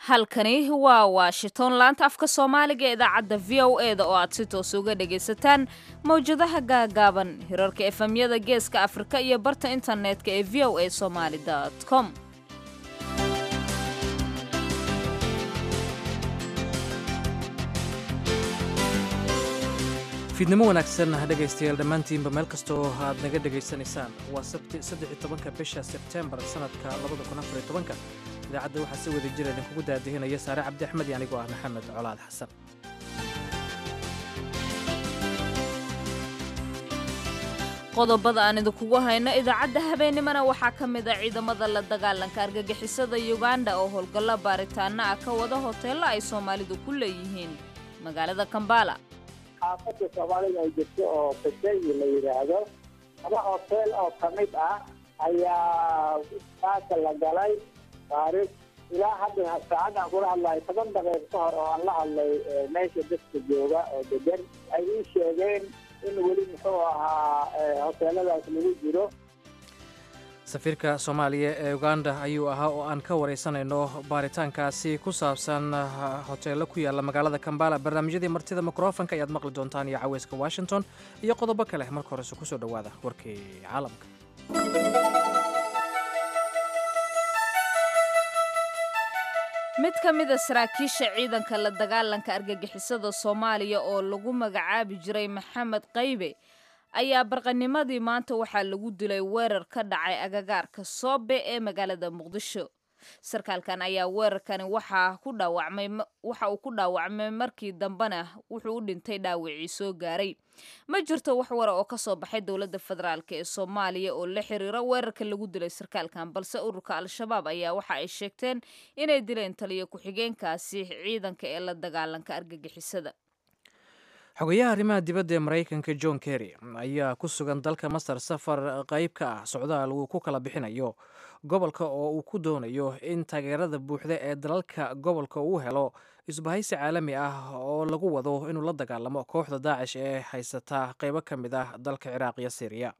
halkani waa washington laanta afka soomaaliga ee idaacadda v o e da oo aad si toos uga dhagaysataan mawjadaha gaagaaban hirarka efemyada geeska afrika iyo barta internetka ee v o a somaali com fiidnimo wanaagsan dhegaystayaal dhammaantiinba meel kasta oo aad naga dhegaysanaysaan waa sabti saddex tobanka bisha sebtembar sanadka labada kun afar tobanka idaacadda waxaa si wada jira idinkugu daadihinaya saare cabdi axmed iyo anigoo ah maxamed colaad xasan qodobada aan idinkugu hayno idaacadda habeennimana waxaa ka mid a ciidamada la dagaalanka argagixisada yuganda oo howlgallo baaritaana ah ka wada hoteello ay soomaalidu ku leeyihiin magaalada kambala xaafadda soomaalida ay jirto oo baseyi la yidhaahdo laba hoteel oo ka mid ah ayaa saaka la galay taariikh ilaa hadda saacadaan kula hadlayo toban daqiiq ka hor oo aan la hadlay meesha dadka jooga oo degan ay ii sheegeen in weli muxuu ahaa hoteeladaas lagu jiro safiirka soomaaliya ee uganda ayuu ahaa oo aan ka waraysanayno baaritaankaasi ku saabsan hoteello ku yaalla magaalada kambala barnaamijyadii martida mikrofonka ayaad maqli doontaan iyo caweyska washington iyo qodobo kale marka horese kusoo dhowaada warkii caalamka mid ka mid a saraakiisha ciidanka la dagaalanka argagixisada soomaaliya oo lagu magacaabi jiray maxamed qaybe ayaa barqanimadii maanta waxaa lagu dilay weerar ka dhacay agagaarka soobe ee magaalada muqdisho sarkaalkan ayaa weerarkani waxa uu ku dhaawacmay markii dambena wuxuu u dhintay dhaawacii soo gaaray ma jirto wax wara oo kasoo baxay dowladda federaalk ee soomaaliya oo la xiriira weerarka lagu dilay sarkaalkan balse ururka al-shabaab ayaa waxa ay sheegteen inay dileen taliyo ku-xigeenkaasi ciidanka ee la dagaalanka argagixisada xogayaha arrimaha dibadda ee maraykanka john kerry ayaa ku sugan dalka masar safar qayb ka ah socdaal uu ku kala bixinayo gobolka oo uu ku doonayo in taageerada buuxda ee dalalka gobolka uu helo isbahaysi caalami ah oo lagu wado inuu la dagaalamo kooxda daacish ee haysata qaybo ka mid ah dalka ciraaq iyo syriya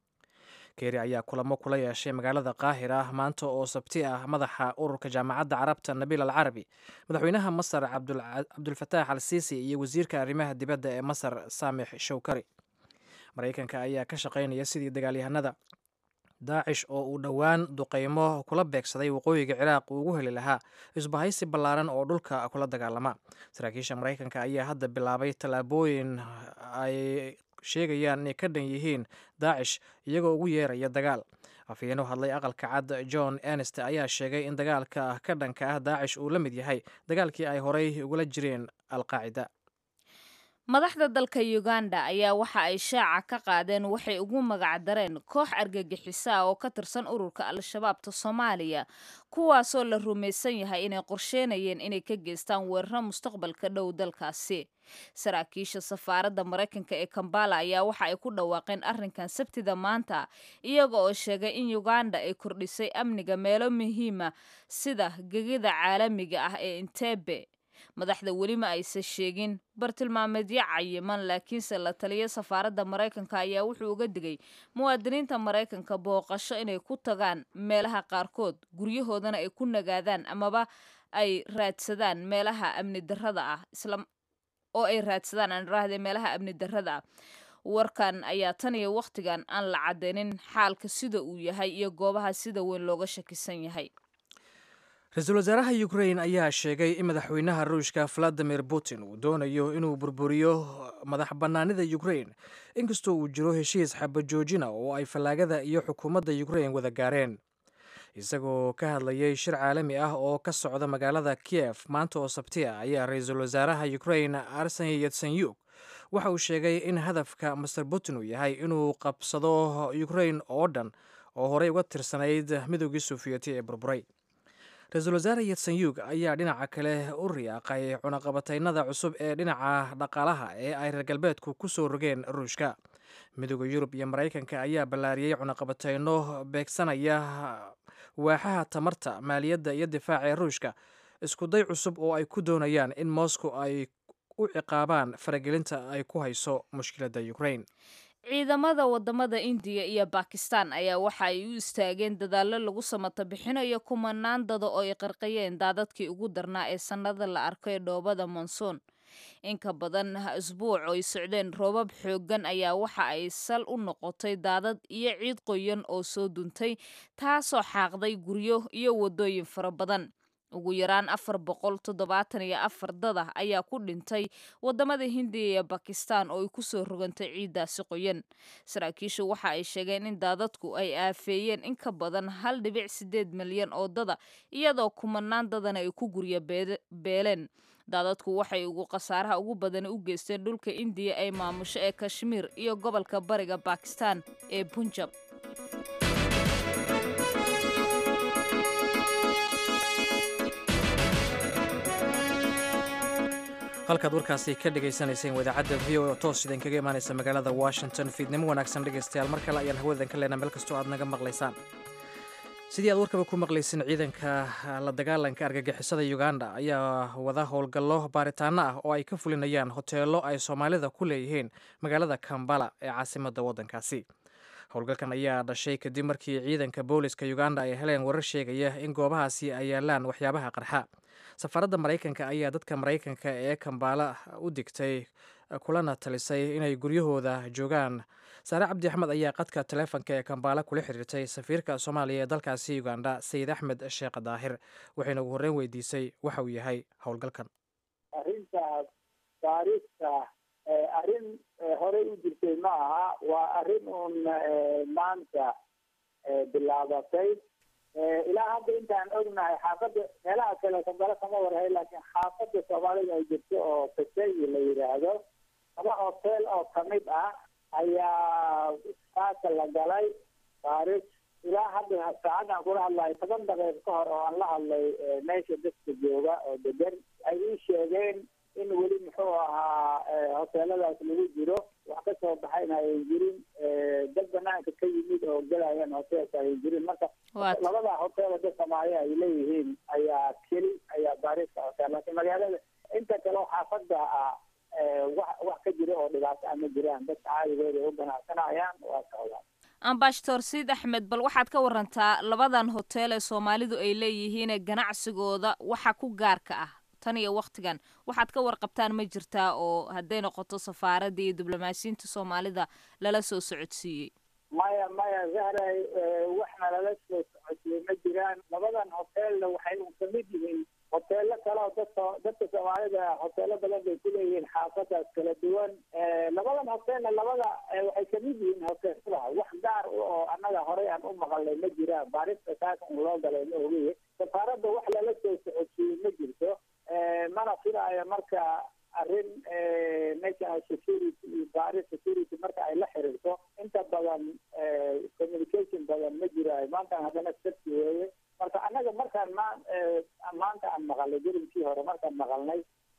keeri ayaa kulamo kula yeeshay magaalada qaahira maanta oo sabti ah madaxa ururka jaamacadda carabta nabiil al carabi madaxweynaha masar cabdulfataax al siisi iyo wasiirka arrimaha dibadda ee masar saamix showkari maraykanka ayaa ka shaqaynaya sidii dagaalyahanada daacish oo uu dhowaan duqaymo kula beegsaday waqooyiga ciraaq uu ugu heli lahaa isbahaysi ballaaran oo dhulka kula dagaalama saraakiisha maraykanka ayaa hadda bilaabay tallaabooyin ay sheegayaan inay ka dhan yihiin daacish iyagoo ugu yeeraya dagaal afyeeno hadlay aqalka cad john enest ayaa sheegay in dagaalka ka dhanka ah daacish uu la mid yahay dagaalkii ay horay ugula jireen alqaacida madaxda dalka uganda ayaa waxa ay shaaca ka qaadeen waxay ugu magacdareen koox argagixisa ah oo ka tirsan ururka al-shabaabta soomaaliya kuwaasoo la rumaysan yahay inay qorsheynayeen inay ka geystaan weeraro mustaqbalka dhow dalkaasi saraakiisha safaaradda maraykanka ee kambala ayaa waxa ay ku dhawaaqeen arrinkan sabtida maanta iyaga oo sheegay in uganda ay kordhisay amniga meelo muhiima sida gegida caalamiga ah ee intebe madaxda weli ma aysan sheegin bartilmaameedyo cayiman laakiinse la taliya safaaradda maraykanka ayaa wuxuu uga digay muwaadiniinta maraykanka booqasho inay ku tagaan meelaha qaarkood guryahoodana ay ku nagaadaan amaba ay raadsadaan meelaha amni darrada ah oo ay raadsadaan aan raahde meelaha amni darrada ah warkan ayaa tan iyo wakhtigan aan la cadeynin xaalka sida uu yahay iyo goobaha sida weyn looga shakisan yahay ra-iisul wasaaraha ukrain ayaa sheegay in madaxweynaha ruushka valadimir putin uu doonayo inuu burburiyo madax bannaanida ukrain inkastoo uu jiro heshiis xabajoojina oo ay fallaagada iyo xukuumadda ukrain wada gaareen isagoo ka hadlayay shir caalami ah oo ka socda magaalada kiyef maanta oo sabti ah ayaa ra-iisul wasaaraha ukrain arseni yatsenyuk waxa uu sheegay in hadafka master putin uu yahay inuu qabsado ukrain oo dhan oo horey uga tirsanayd midoogii sofiyeeti ee burburay ra-iisul wasaare yatsenyuk ayaa dhinaca kale u riyaaqay cunaqabataynada cusub ee dhinaca dhaqaalaha ee ay reer galbeedku ku soo rogeen ruushka midooda yurub iyo maraykanka ayaa ballaariyey cunaqabatayno beegsanaya waaxaha tamarta maaliyadda iyo difaaca ee ruushka iskuday cusub oo ay ku doonayaan in moscow ay u ciqaabaan faragelinta ay ku hayso mushkiladda ukrain ciidamada wadamada indiya iyo bakistan ayaa waxa ay u istaageen dadaallo lagu samata bixinayo kumanaan dada oo ay qarqayeen daadadkii ugu darnaa ee sannada la arkay dhoobada monsoon inka badan isbuuc oo ay socdeen roobab xooggan ayaa waxa ay sal u noqotay daadad iyo ciid qoyan oo soo duntay taasoo xaaqday guryo iyo waddooyin fara badan ugu yaraan afar boqol toddobaatan iyo afar dada ayaa ku dhintay wadamada hindiya iyo bakistan oo ay kusoo rogantay ciiddaasi qoyan saraakiishu waxa ay sheegeen in daadadku ay aafeeyeen in ka badan hal dhibic sideed milyan oo dada iyadoo kumanaan dadana ay ku gurya beeleen daadadku waxay ugu khasaaraha ugu badan u geysteen dhulka indiya ay maamusho ee kashmiir iyo gobolka bariga bakistan ee bunjab halkaad warkaasi ka dhagaysanayseen wadaacadda v o toos idin kaga imaanaysa magaalada washington fiidnimo wanaagsan dhegaystayaal mar kale ayaan hawadan ka leenaa meel kastoo aad naga maqlaysaan sidii aad warkaba ku maqlaysin ciidanka la dagaalanka argagixisada uganda ayaa wada howlgallo baaritaano ah oo ay ka fulinayaan hoteelo ay soomaalida ku leeyihiin magaalada kambala ee caasimadda waddankaasi howlgalkan ayaa dhashay kadib markii ciidanka booliska uganda ay heleen warar sheegaya in goobahaasi ay yaalaan waxyaabaha qarxa safaaradda maraykanka ayaa dadka maraykanka ee kambaala u digtay kulana talisay inay guryahooda joogaan saare cabdi axmed ayaa qadka taleefonka ee kambaala kula xiriirtay safiirka soomaaliya ee dalkaasi uganda sayid axmed sheekh daahir waxayna ugu horreyn weydiisay waxa uu yahay howlgalkan arrintaas taariikhta arrin horey u jirtay ma aha waa arrin uun maanta bilaabatay ilaa hadda intaan ognahay xaafadda meelaha kale kambala kama warhay laakiin xaafadda soomaalida ay jirto oo kaseyi la yidhaahdo laba hotel oo kamid ah ayaa saaka la galay taarikh ilaa hadda saacadaan kula hadlayo toban daqiiq ka hor oo aan la hadlay meesha dadka jooga oo degan ay ii sheegeen in weli muxuu ahaa hoteeladaas lagu jiro wax ka soo baxayna ayan jirin dad banaanka ka yimid oo gelayan hoteelka ayan jirin marka labada hotel dad soomaaliya ay leeyihiin ayaa keli ayaa baariska hotel laakiin magaalada inta kale xaafada ah wax wax ka jira oo dhibaato ama jiraan dadka caadigooda ay u ganacsanayaan waa socdaan ambashator siid axmed bal waxaad ka warantaa labadan hotel ee soomaalidu ay leeyihiin ganacsigooda waxa ku gaarka ah tan iyo waktigan waxaad ka warqabtaan ma jirtaa oo hadday noqoto safaaradda iyo diblomaasiyiinta soomaalida lala soo socodsiiyey maya maya zahray waxna lala soo socodsiiyey ma jiraan labadan hotelna waxay un kamid yihiin hoteelo kale oo dadka dadka soomaalida hoteelo badan bay kuleeyihiin xaafadaas kala duwan labadan hotelna labada waxay kamid yihiin hoteelada wax gaar oo annaga horey aan u maqalnay ma jiraan baarista kaaka un loo galay ma ogiye safaaradda wax lala soo socodsiiyey ma jirto mana filaayo marka arrin national security iyo baaris security marka ay la xiriirto inta badan communication badan ma jiraayo maantan haddana sabti weeye marka annaga markaan ma maanta aan maqalnay gelinkii hore markaan maqalnay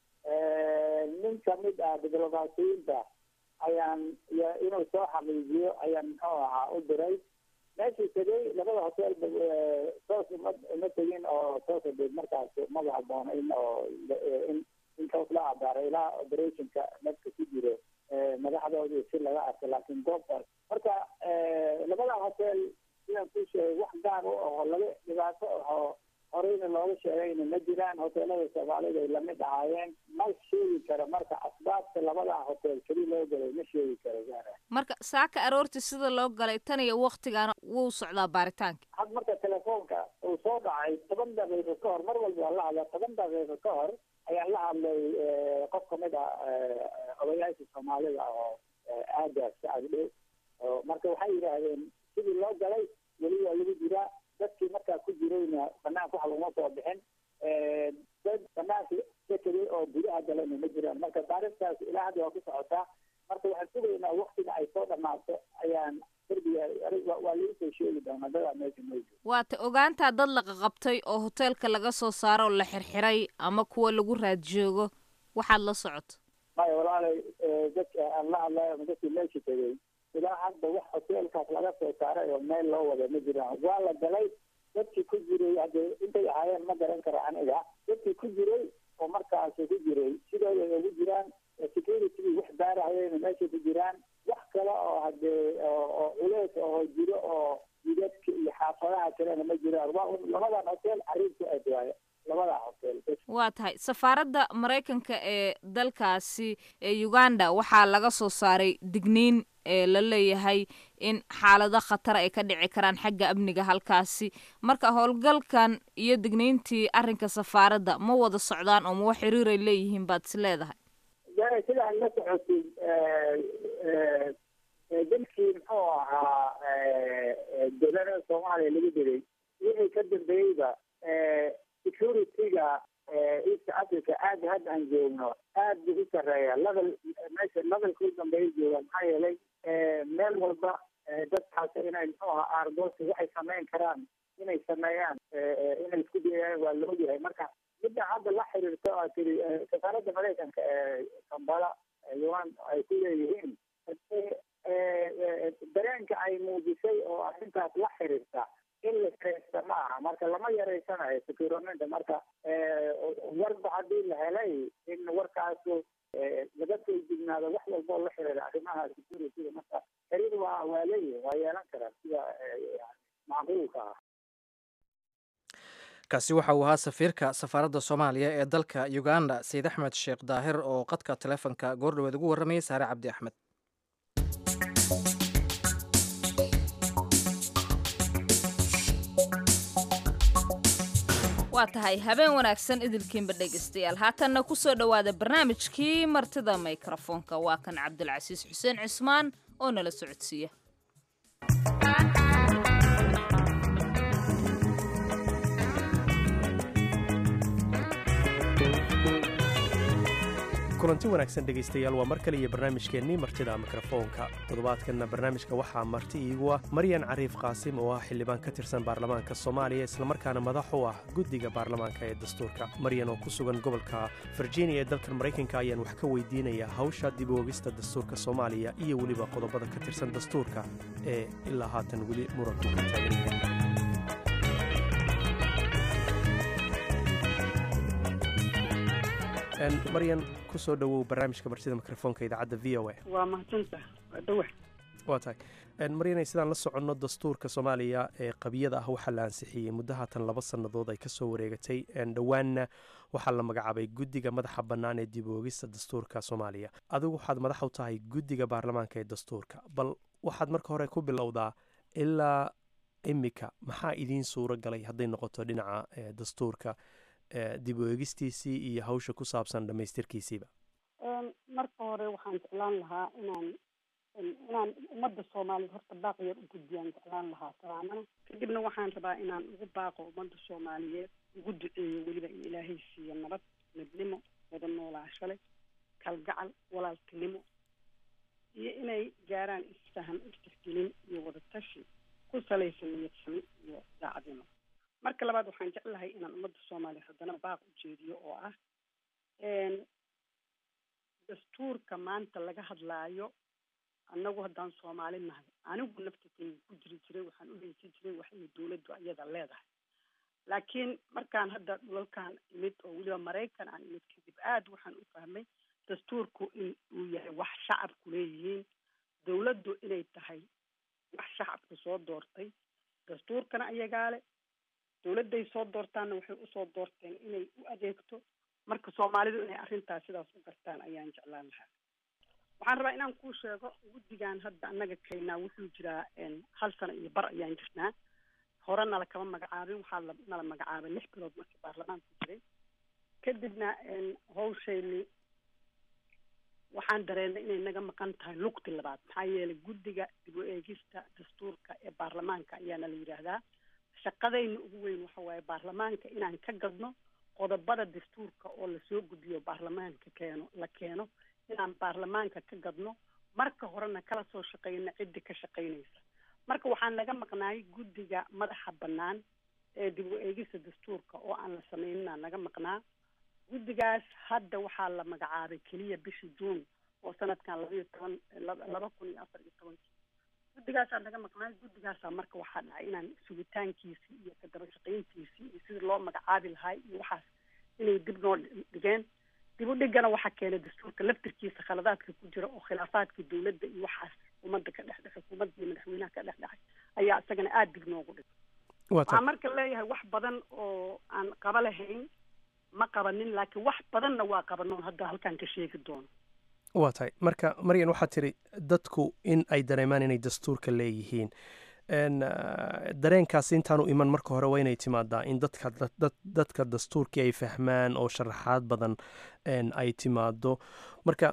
nin kamid ah diblomaasiyiinta ayaan inuu soo xaqiijiyo ayaan muxuu ahaa u diray meeshii tegay labada hotel toos uma uma tegin oo toosadeed markaas maba haboona in oo in in toos la abaaray ilaa operationka dadka ku jiro madaxdoodii si laga arko laakiin goobtaas marka labada hotel sidaan ku sheegay wax gaar u aho laga dhibaato ahoo horeyna looga sheegayna ma jiraan hoteelada soomaalida ay lamid ahaayeen ma sheegi karo marka asbaabta labada hotel keli loo galay ma sheegi karo gaara marka saaka aroortii sida loo galay tan iyo waktigaana wuu socdaa baaritaanka had marka telefoonka uu soo dhacay toban daqiiqo ka hor mar walba waan la hadlaa toban daqiiqo ka hor ayaan la hadlay qof kamid ah odayaasha soomaalida oo aagaas agdhow marka waxay yidhaahdeen sidii loo galay weli waa lagu jiraa dadkii markaa ku jirayna banaanka wax laguma soo bixin dad banaanka ka tegay oo gudaha galayna ma jiraan marka baaristaas ilaa hadda waa ku socotaa marka waxaan sugaynaa waktiga ay soo dhamaato ayaan derbiga waa lagu soo sheegi doonaa dadaa meesha moojo waata ogaantaa dad la qaqabtay oo hoteelka laga soo saaro oo la xirxiray ama kuwa lagu raad joogo waxaad la socoto maya walaalay dadka aan la hadlayo ama dadkii meesha tegay ilaa hadda wax hoteelkaas laga soo saaray oo meel loo wada ma jiraan waa la galay dadkii ku jiray hadde intay ahaayeen ma garan karo aniga dadkii ku jiray oo markaas ku jiray sidooda ugu jiraan security wax baarahayena meesha ku jiraan wax kale oo hade dee oo culeys oo jiro oo jidadka iyo xaafadaha kalena ma jiraan waa un labadan hotel arrintu aad waaye labadaa hotel bes waa tahay safaaradda maraykanka ee dalkaasi ee uganda waxaa laga soo saaray digniin ee la leeyahay in xaalado khatar ay ka dhici karaan xagga amniga halkaasi marka howlgalkan iyo digniintii arrinka safaaradda ma wada socdaan oo ma wax xiriiray leeyihiin baad is leedahay de sidaan la socotid dalkii muxuu ahaa gobolada soomaaliya lagu diray wixii ka dambeeyeyba security-ga east africa aada hadda aan joogno aad buu u sarreeya level meesha levelka u dambeeya jooga maxaa yeelay meel walba dadkaas inay muxuu ahaa aargosi waxay sameyn karaan inay sameeyaan inay isku dayayaan waa la ogyahay marka midda hadda la xiriirto aa tiri safaaradda maraykanka ee kambala yuan ay ku leeyihiin dareenka ay muujisay oo arrintaas la xiriirta in la yareysta ma aha marka lama yareysanayo securamente marka warba haddii la helay in warkaasu laga soo jignaado wax walba oo la xiriira arrimaha security marka xiriir waa waa leeyihin waa yeelan karaan sida macquulka ah kaasi waxa uu ahaa safiirka safaaradda soomaaliya ee dalka uganda sayid axmed sheekh daahir oo qadka taleefonka goordhoweed ugu warramayay saare cabdi axmed waa tahay habeen wanaagsan idilkiinba dhegaystayaal haatanna ku soo dhowaada barnaamijkii martida mikrofoonka waa kan cabdulcasiis xuseen cismaan oo nala socodsiiya kulanti wanaagsan dhegaystayaal waa mar kale iyo barnaamijkeennii martida mikrofoonka toddobaadkanna barnaamijka waxaa marti iigu ah maryan cariif qaasim oo ah xildhibaan ka tirsan baarlamaanka soomaaliya islamarkaana madax u ah guddiga baarlamaanka ee dastuurka maryan oo ku sugan gobolka virginia ee dalkan maraykanka ayaan wax ka weydiinayaa hawsha dib u ogista dastuurka soomaaliya iyo weliba qodobada ka tirsan dastuurka ee ilaa haatan weli muranku ka taagan maryan ku soo dhowow barnaamijka martida mikrofoonka idaacadda v o a waa mahadsanta waa dhawa waa tahay maryanay sidaan la soconno dastuurka soomaaliya ee qabiyada ah waxaa la ansixiyey muddo haatan laba sannadood ay ka soo wareegatay dhowaanna waxaa la magacaabay guddiga madaxa bannaan ee dib oogista dastuurka soomaaliya adigu waxaad madax u tahay guddiga baarlamaanka ee dastuurka bal waxaad marka hore ku bilowdaa ilaa imika maxaa idiin suuro galay hadday noqoto dhinaca dastuurka dib u eegistiisii iyo hawsha ku saabsan dhammaystirkiisiiba marka hore waxaan jeclaan lahaa inaan inaan ummadda soomaaliyeed horta baaq yar u gudbiyaan jeclaan lahaa salaamana kadibna waxaan rabaa inaan ugu baaqo ummadda soomaaliyeed ugu duceeyo weliba in ilaahay siiyo nabad midnimo wada noolaasho leh kalgacal walaaltinimo iyo inay gaaraan isfaham istirgelin iyo wada tashi ku salaysan niyadsami iyo daacadnimo marka labaad waxaan jeclahay inaan ummadda soomaaliya haddana baaq u jeediyo oo ah dastuurka maanta laga hadlaayo annagu haddaan soomaali nahay anigu naftikeyga ku jiri jiray waxaan u heysan jiray wax inay dawladdu iyada leedahay laakiin markaan hadda dhulalkan imid oo weliba maraykan aan imid kadib aada waxaan u fahmay dastuurku in uu yahay wax shacabku leeyihiin dawladdu inay tahay wax shacabku soo doortay dastuurkana ayagaa le dawladday soo doortaanna waxay usoo doorteen inay u adeegto marka soomaalidu inay arrintaas sidaas u gartaan ayaan jeclaan lahaa waxaan rabaa inaan kuu sheego guddigan hadda annaga kaynaa wuxuu jiraa hal sano iyo bar ayaan jirnaa hore nala kama magacaabin waxaa la nala magacaabay lix bilood markii baarlamaanku jiray kadibna hawshayni waxaan dareennay inay naga maqan tahay lugti labaad maxaa yeelay guddiga dib u eegista dastuurka ee baarlamaanka ayaana la yidhaahdaa shaqadayna ugu weyn waxa waaye baarlamaanka inaan ka gadno qodobada dastuurka oo lasoo gudbiyo baarlamaanka keeno la keeno inaan baarlamaanka ka gadno marka horena kala soo shaqeyno ciddi ka shaqeynaysa marka waxaan naga maqnaay guddiga madaxa bannaan ee dib u eegista dastuurka oo aan la sameynina naga maqnaa guddigaas hadda waxaa la magacaabay keliya bishii juun oo sanadkan labayo toban laba kun iyo afar iyo tobankii guddigaasaa naga maqnaay guddigaasaa marka waxaa dhacay inaan sugitaankiisii iyo kadaba shaqayntiisii iyo sidii loo magacaabi lahay iyo waxaas inay dib noo dhigeen dib u dhigana waxaa keenay dastuurka laftirkiisa khaladaadka ku jira oo khilaafaadka dawladda iyo waxaas xukuumadda ka dhex dhexay xukuumadda iyo madaxweynaha ka dhex dhexay ayaa isagana aada dib noogu dhig waa waxaan tahay marka leeyahay wax badan oo aan qaba lahayn ma qabanin laakiin wax badanna waa qabanoon hadda halkaan ka sheegi doono waa tahay marka maryan waxaad tiri dadku in ay dareemaan inay dastuurka leeyihiin n dareenkaasi intaanu iman marka hore waa inay timaadaa in dadka dad- dadka dastuurkii ay fahmaan oo sharaxaad badan n ay timaado marka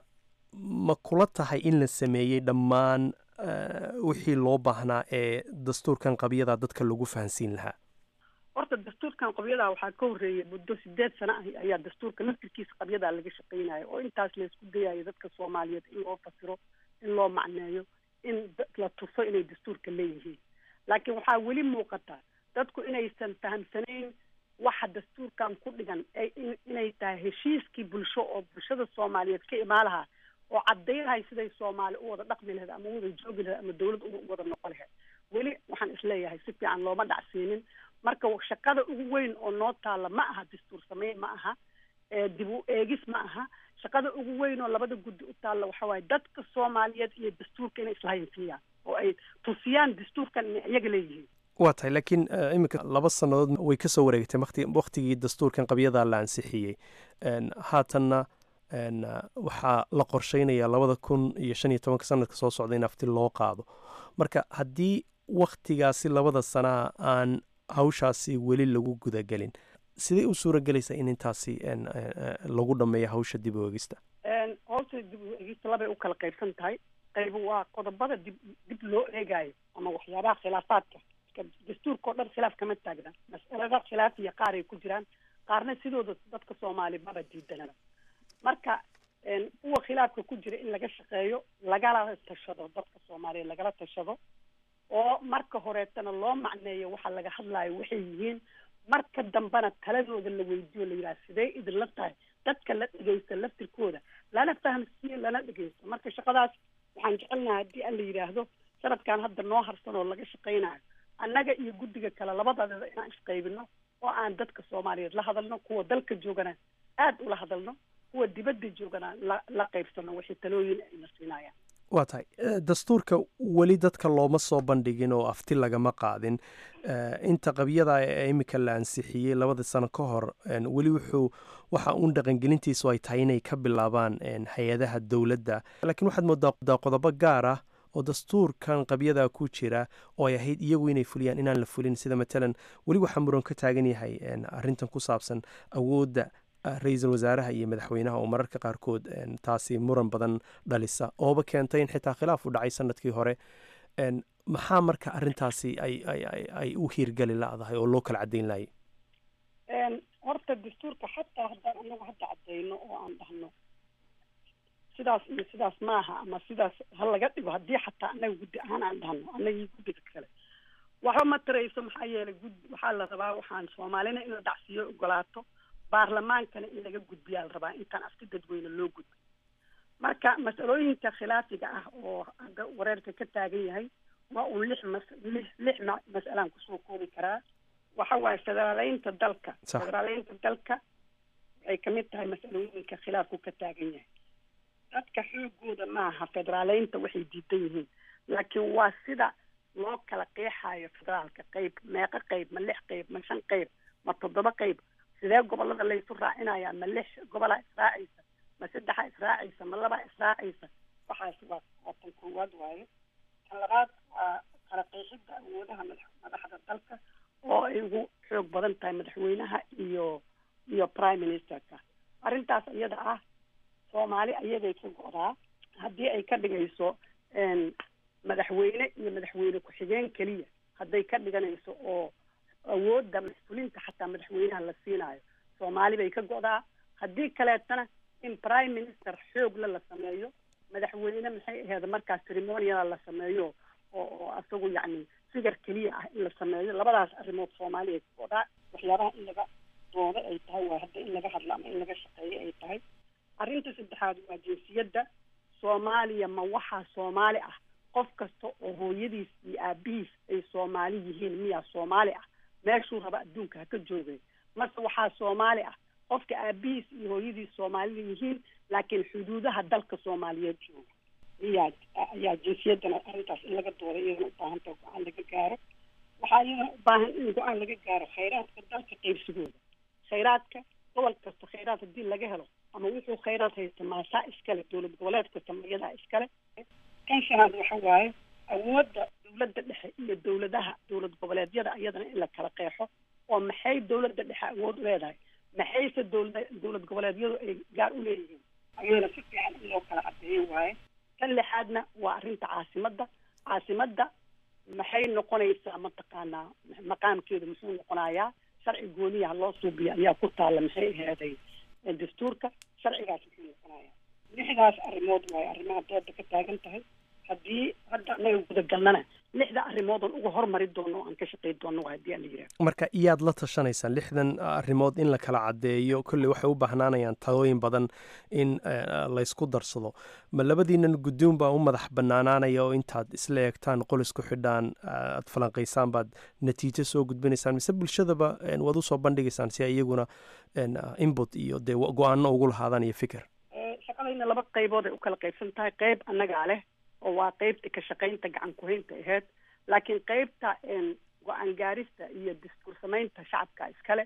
ma kula tahay in la sameeyey dhammaan eh, wixii loo baahnaa ee dastuurkan qabyada dadka lagu fahansiin lahaa horta dastuurkan qabyadaa waxaa ka horreeyay muddo sideed sano ah ayaa dastuurka laftirkiisa qabyadaa laga shaqaynaya oo intaas laysku dayayo dadka soomaaliyeed in loo fasiro in loo macneeyo in da- la tuso inay dastuurka leeyihiin laakiin waxaa weli muuqata dadku inaysan fahamsanayn waxa dastuurkan ku dhigan ee in- inay tahay heshiiskii bulsho oo bulshada soomaaliyeed ka imaalaha oo cadaynahay siday soomaali u wada dhaqmi lahayd ama u wada joogi lahayd ama dawlad u wada noqon lahayd weli waxaan isleeyahay si fiican looma dhacsiinin marka shaqada ugu weyn oo noo taalla ma aha dastuur sameyn ma aha ee dib u eegis ma aha shaqada ugu weyn oo labada guddi u taalla waxa waaye dadka soomaaliyeed iyo dastuurka inay islahaynsiiyaan oo ay tusiyaan dastuurkan inay iyaga leeyihiin waa tahay laakiin eh, iminka laba sannadood way ka soo wareegtay waqti waqtigii dastuurkan qabyadaa la ansixiyey n haatanna n waxaa la qorsheynayaa labada kun iyo shan iyo tobanka sanadka soo socda in afti loo qaado marka haddii waktigaasi labada sanaa aan hawshaasi weli lagu gudagelin sidee u suuragelaysaa in intaasi n eh, lagu dhammeeyo hawsha dib u eegista hoosta dib u eegista labay u kala qaybsan tahay qayb waa qodobada dib dib loo eegaayo ama waxyaabaha khilaafaadka Ka- dastuurka oo dhan khilaaf kama taagna mas'alada khilaafiya qaar ay ku jiraan qaarna sidooda dadka soomaali maba diidanaba marka een, kuwa khilaafka ku jira in laga shaqeeyo lagala tashado dadka soomaaliyeed lagala tashado oo marka horeetana loo macneeyo waxa laga hadlaayo waxay yihiin marka dambena taladooda la weydiiyo la yidhaha sidee idinla tahay dadka la dhegeysta laftirkooda lana fahamsiiyo lana dhegeysto marka shaqadaas waxaan jecelnaha haddii aan la yidhaahdo sanadkan hadda noo harsan oo laga shaqaynayo annaga iyo guddiga kale labadadaba inaan isqaybino oo aan dadka soomaaliyeed la hadalno kuwa dalka joogana aada ula hadalno kuwa dibadda joogana la la qaybsano wixii talooyin ayna siinayaan waa tahay Eh, dastuurka weli dadka looma soo bandhigin oo afti lagama qaadin Eh, inta qabyada ee iminka la ansixiyey labada sano ka hor en, weli wuxuu waxa uun dhaqangelintiisu ay tahay inay ka bilaabaan en, hay-adaha dowladda laakiin waxaad moodaa daa qodobo gaar ah oo dastuurkan qabyada ku jira oo ay ahayd iyagu inay fuliyaan inaan la fulin sida matalan weli waxaa muran ka taagan yahay en, arrintan ku saabsan awoodda ah, ra-iisul wasaaraha iyo madaxweynaha oo mararka qaarkood en, taasi muran badan dhalisa ooba keentay in xitaa khilaaf u dhacay sanadkii hore En, maxaa marka arrintaasi ay ay ay ay u hiirgali la'dahay oo loo kala caddayn laayay Een, horta dastuurka xataa haddaan anagu hadda cadeyno oo aan dhahno sidaas iyo sidaas maaha ama sidaas ha laga dhigo haddii xataa anaga guddi ahaan aan dhahno anagii guddiga kale waxba ma tarayso maxaa yeelay guddi waxaa la rabaa waxaan soomaalina in la dhacsiiyo ogolaato baarlamaankana in laga gudbiyaa la rabaa intaan afti dadweyne loo gudbi marka masalooyinka khilaafiga ah oo hadda wareerka ka taagan yahay waa uun lix mas lix lix ma- mas'alaan kusoo koobi karaa waxa waaye federaaleynta dalka Sax. federaaleynta dalka waxay kamid tahay masalooyinka khilaafku ka taagan yahay dadka xoogooda maaha federaaleynta waxay diidan yihiin laakiin waa sida loo kala qeexayo federaalka qeyb meeqa qeyb ma lix qeyb ma shan qeyb ma toddoba qeyb sidee gobolada laysu raacinaya ma lix gobola israacaysa ma saddexa israacaysa ma laba israacaysa waxaas waa waa tan koowaad waaye tan labaad waa kala qeexidda awoodaha madax madaxda dalka oo ay ugu xoog badan tahay madaxweynaha iyo iyo prime ministerka arrintaas iyada ah soomaali ayaday ka go'daa haddii ay ka dhigayso een, madaxweyne iyo madaxweyne ku-xigeen keliya hadday ka dhiganayso oo awoodda mas-uulinta xataa madaxweynaha la siinaayo soomaali bay ka go'daa haddii kaleetana in prime minister xoogla la sameeyo madaxweyne maxay ahayd markaas ceremoniala la sameeyo oo oo asagu yacni figar keliya ah in la sameeyo labadaas arrimood soomaali ay ka go'daa waxyaabaha in laga doodo ay tahay waa hadda in laga hadlo ama in laga shaqeeyo ay tahay arrinta saddexaad waa jinsiyadda soomaaliya ma waxaa soomaali ah qof kasta oo hooyadiis iyo aabihiis ay soomaali yihiin miyaa soomaali ah meeshuu raba adduunka ha ka joogay mase waxaa soomaali ah qofka aabihiis iyo hooyadiis soomaalida yihiin laakiin xuduudaha dalka soomaaliyeed jooga ayaa ayaa jinsiyadana arrintaas in laga dooday iyadana u baahan taha go-aan laga gaaro waxaa iyadana u baahan in go-aan laga gaaro khayraadka dalka qaybsigooda khayraadka gobol kasta khayraad haddii laga helo ama wuxuu khayraad haysta maasaa iskale dowlad goboleed kasta magadaa iskale kan shanaad waxa waaye awoodda dowladda dhexe iyo dowladaha dowlad goboleedyada iyadana in la kala qeexo oo maxay dowladda dhexe awood u leedahay maxayse dowlada dowlad goboleedyadu ay gaar u leeyihiin ayadana si fiican in loo kala cadeeyo waaye tan lixaadna waa arrinta caasimadda caasimadda maxay noqonaysaa mataqaanaa maqaamkeedu muxuu noqonayaa sharci gooniyaha loo suubiya ayaa ku taalla maxay aheeday dastuurka sharcigaas muxuu noqonayaa lixdaas arrimood waaye arrimaha dooda ka taagan tahay haddii hadda anaga gudagalnana lixda arrimoodon uga hormari doono o aan ka shaqey doono waa haddii aan la yidhaha marka iyaad la tashanaysaan lixdan arrimood in la kala caddeeyo kolley waxay u bahnaanayaan talooyin badan in laysku darsado ma labadiinan guddoon baa u madax bannaanaanaya oo intaad isla eegtaan qol isku xidhaan aad falanqaysaan baad natiijo soo gudbinaysaan mise bulshadaba waad usoo bandhigaysaan si ay iyaguna input iyo dee go-aano ugu lahaadaan iyo fikir shaqadayna laba qaybood ay u kala qaybsan tahay qayb annagaa leh oo waa qeybta ka shaqaynta gacan ku-haynta aheyd laakiin qeybta go-aan gaarista iyo dastuur samaynta shacabka iskale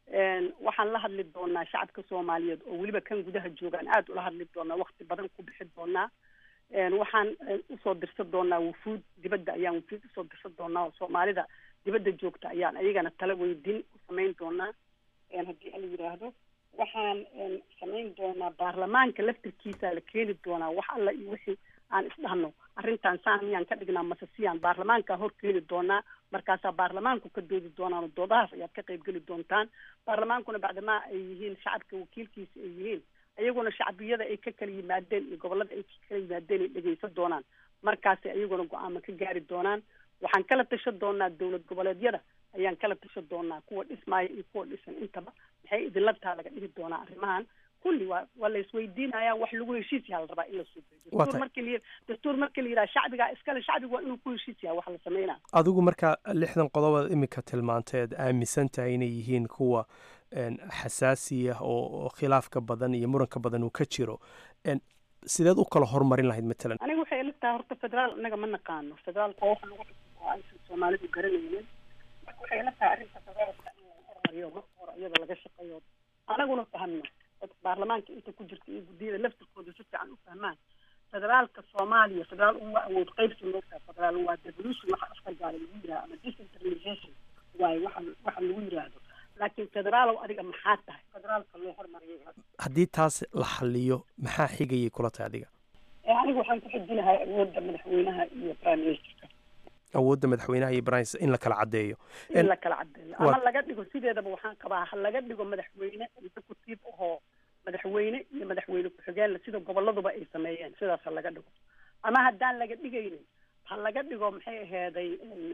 waxaan la hadli doonaa shacabka soomaaliyeed oo weliba kan gudaha joogaan aada ula hadli doonaa wakti badan ku bixi doonaa waxaan usoo dirsan doonaa wufuud dibadda ayaan wufuud usoo dirsan doonaa oo soomaalida dibadda joogta ayaan ayagana tala weydiin u samayn doonaa haddii ala yidhaahdo waxaan samayn doonaa baarlamaanka laftirkiisa la keeni doonaa wax alla iyo wixii aan isdhahno arrintan saan miyaan ka dhignaa mase siyaan baarlamaankaa hor keeni doonaa markaasaa baarlamaanku ka doodi doonaan doodahaas ayaad ka qayb geli doontaan baarlamaankuna bacdamaa ay yihiin shacabka wakiilkiisa ay yihiin ayaguna shacbiyada ay ka kala yimaadeen iyo gobolada ay ka kala yimaadeen ay dhegeysan doonaan markaasay ayaguna go-aama ka gaari doonaan waxaan kala tashan doonaa dowlad goboleedyada ayaan kala tashan doonaa kuwa dhismaaya iyo kuwa dhisan intaba maxay idinla taa laga dhihi doonaa arrimahan kulli waa waa la isweydiinaya wax lagu heshiis yaha la rabaa in la suubiyo dastuur markii la dastuur markii la yidhaha shacbigaa iskale shacbigu waa inuu ku heshiis yaha wax la sameynaa adigu marka lixdan qodobaad iminka tilmaanteed aaminsan tahay inay yihiin kuwa xasaasiya oo khilaafka badan iyo muranka badan uu ka jiro sideed u kala hormarin lahayd matalan aniga waxay ila tahay horta federaal inaga ma naqaano federaalka waxa lagu xukumo oo aysan soomaalidu garanaynin marka waxay ila tahay arrinta federaalka in la hormariyo marka hore iyada laga shaqeeyo anaguna fahmno dadka baarlamaanka inta ku jirta iyo guddiyada laftirkooda si fiican u fahmaan federaalka soomaaliya federaal uma awood qaybsi moogtaa federaal waa devolution waxa afka gaala lagu yidhaha ama decentralization waaye waxa waxa lagu yidhaahdo laakiin federaalow adiga maxaa tahay federaalka loo hormariyay haddii taas la xaliyo maxaa xigayay kula tahay adiga aniga waxaan ku xijinahay awoodda madaxweynaha iyo prime ministerka awoodda madaxweynaha iyo brin in la kala caddeeyo in la kala caddeeyo ama laga dhigo sideedaba waxaan qabaa ha laga dhigo madaxweyne executive ahoo madaxweyne iyo madaxweyne ku-xigeenle sida goboladuba ay sameeyeen sidaas ha laga dhigo ama haddaan laga dhigaynin ha laga dhigo maxay aheeday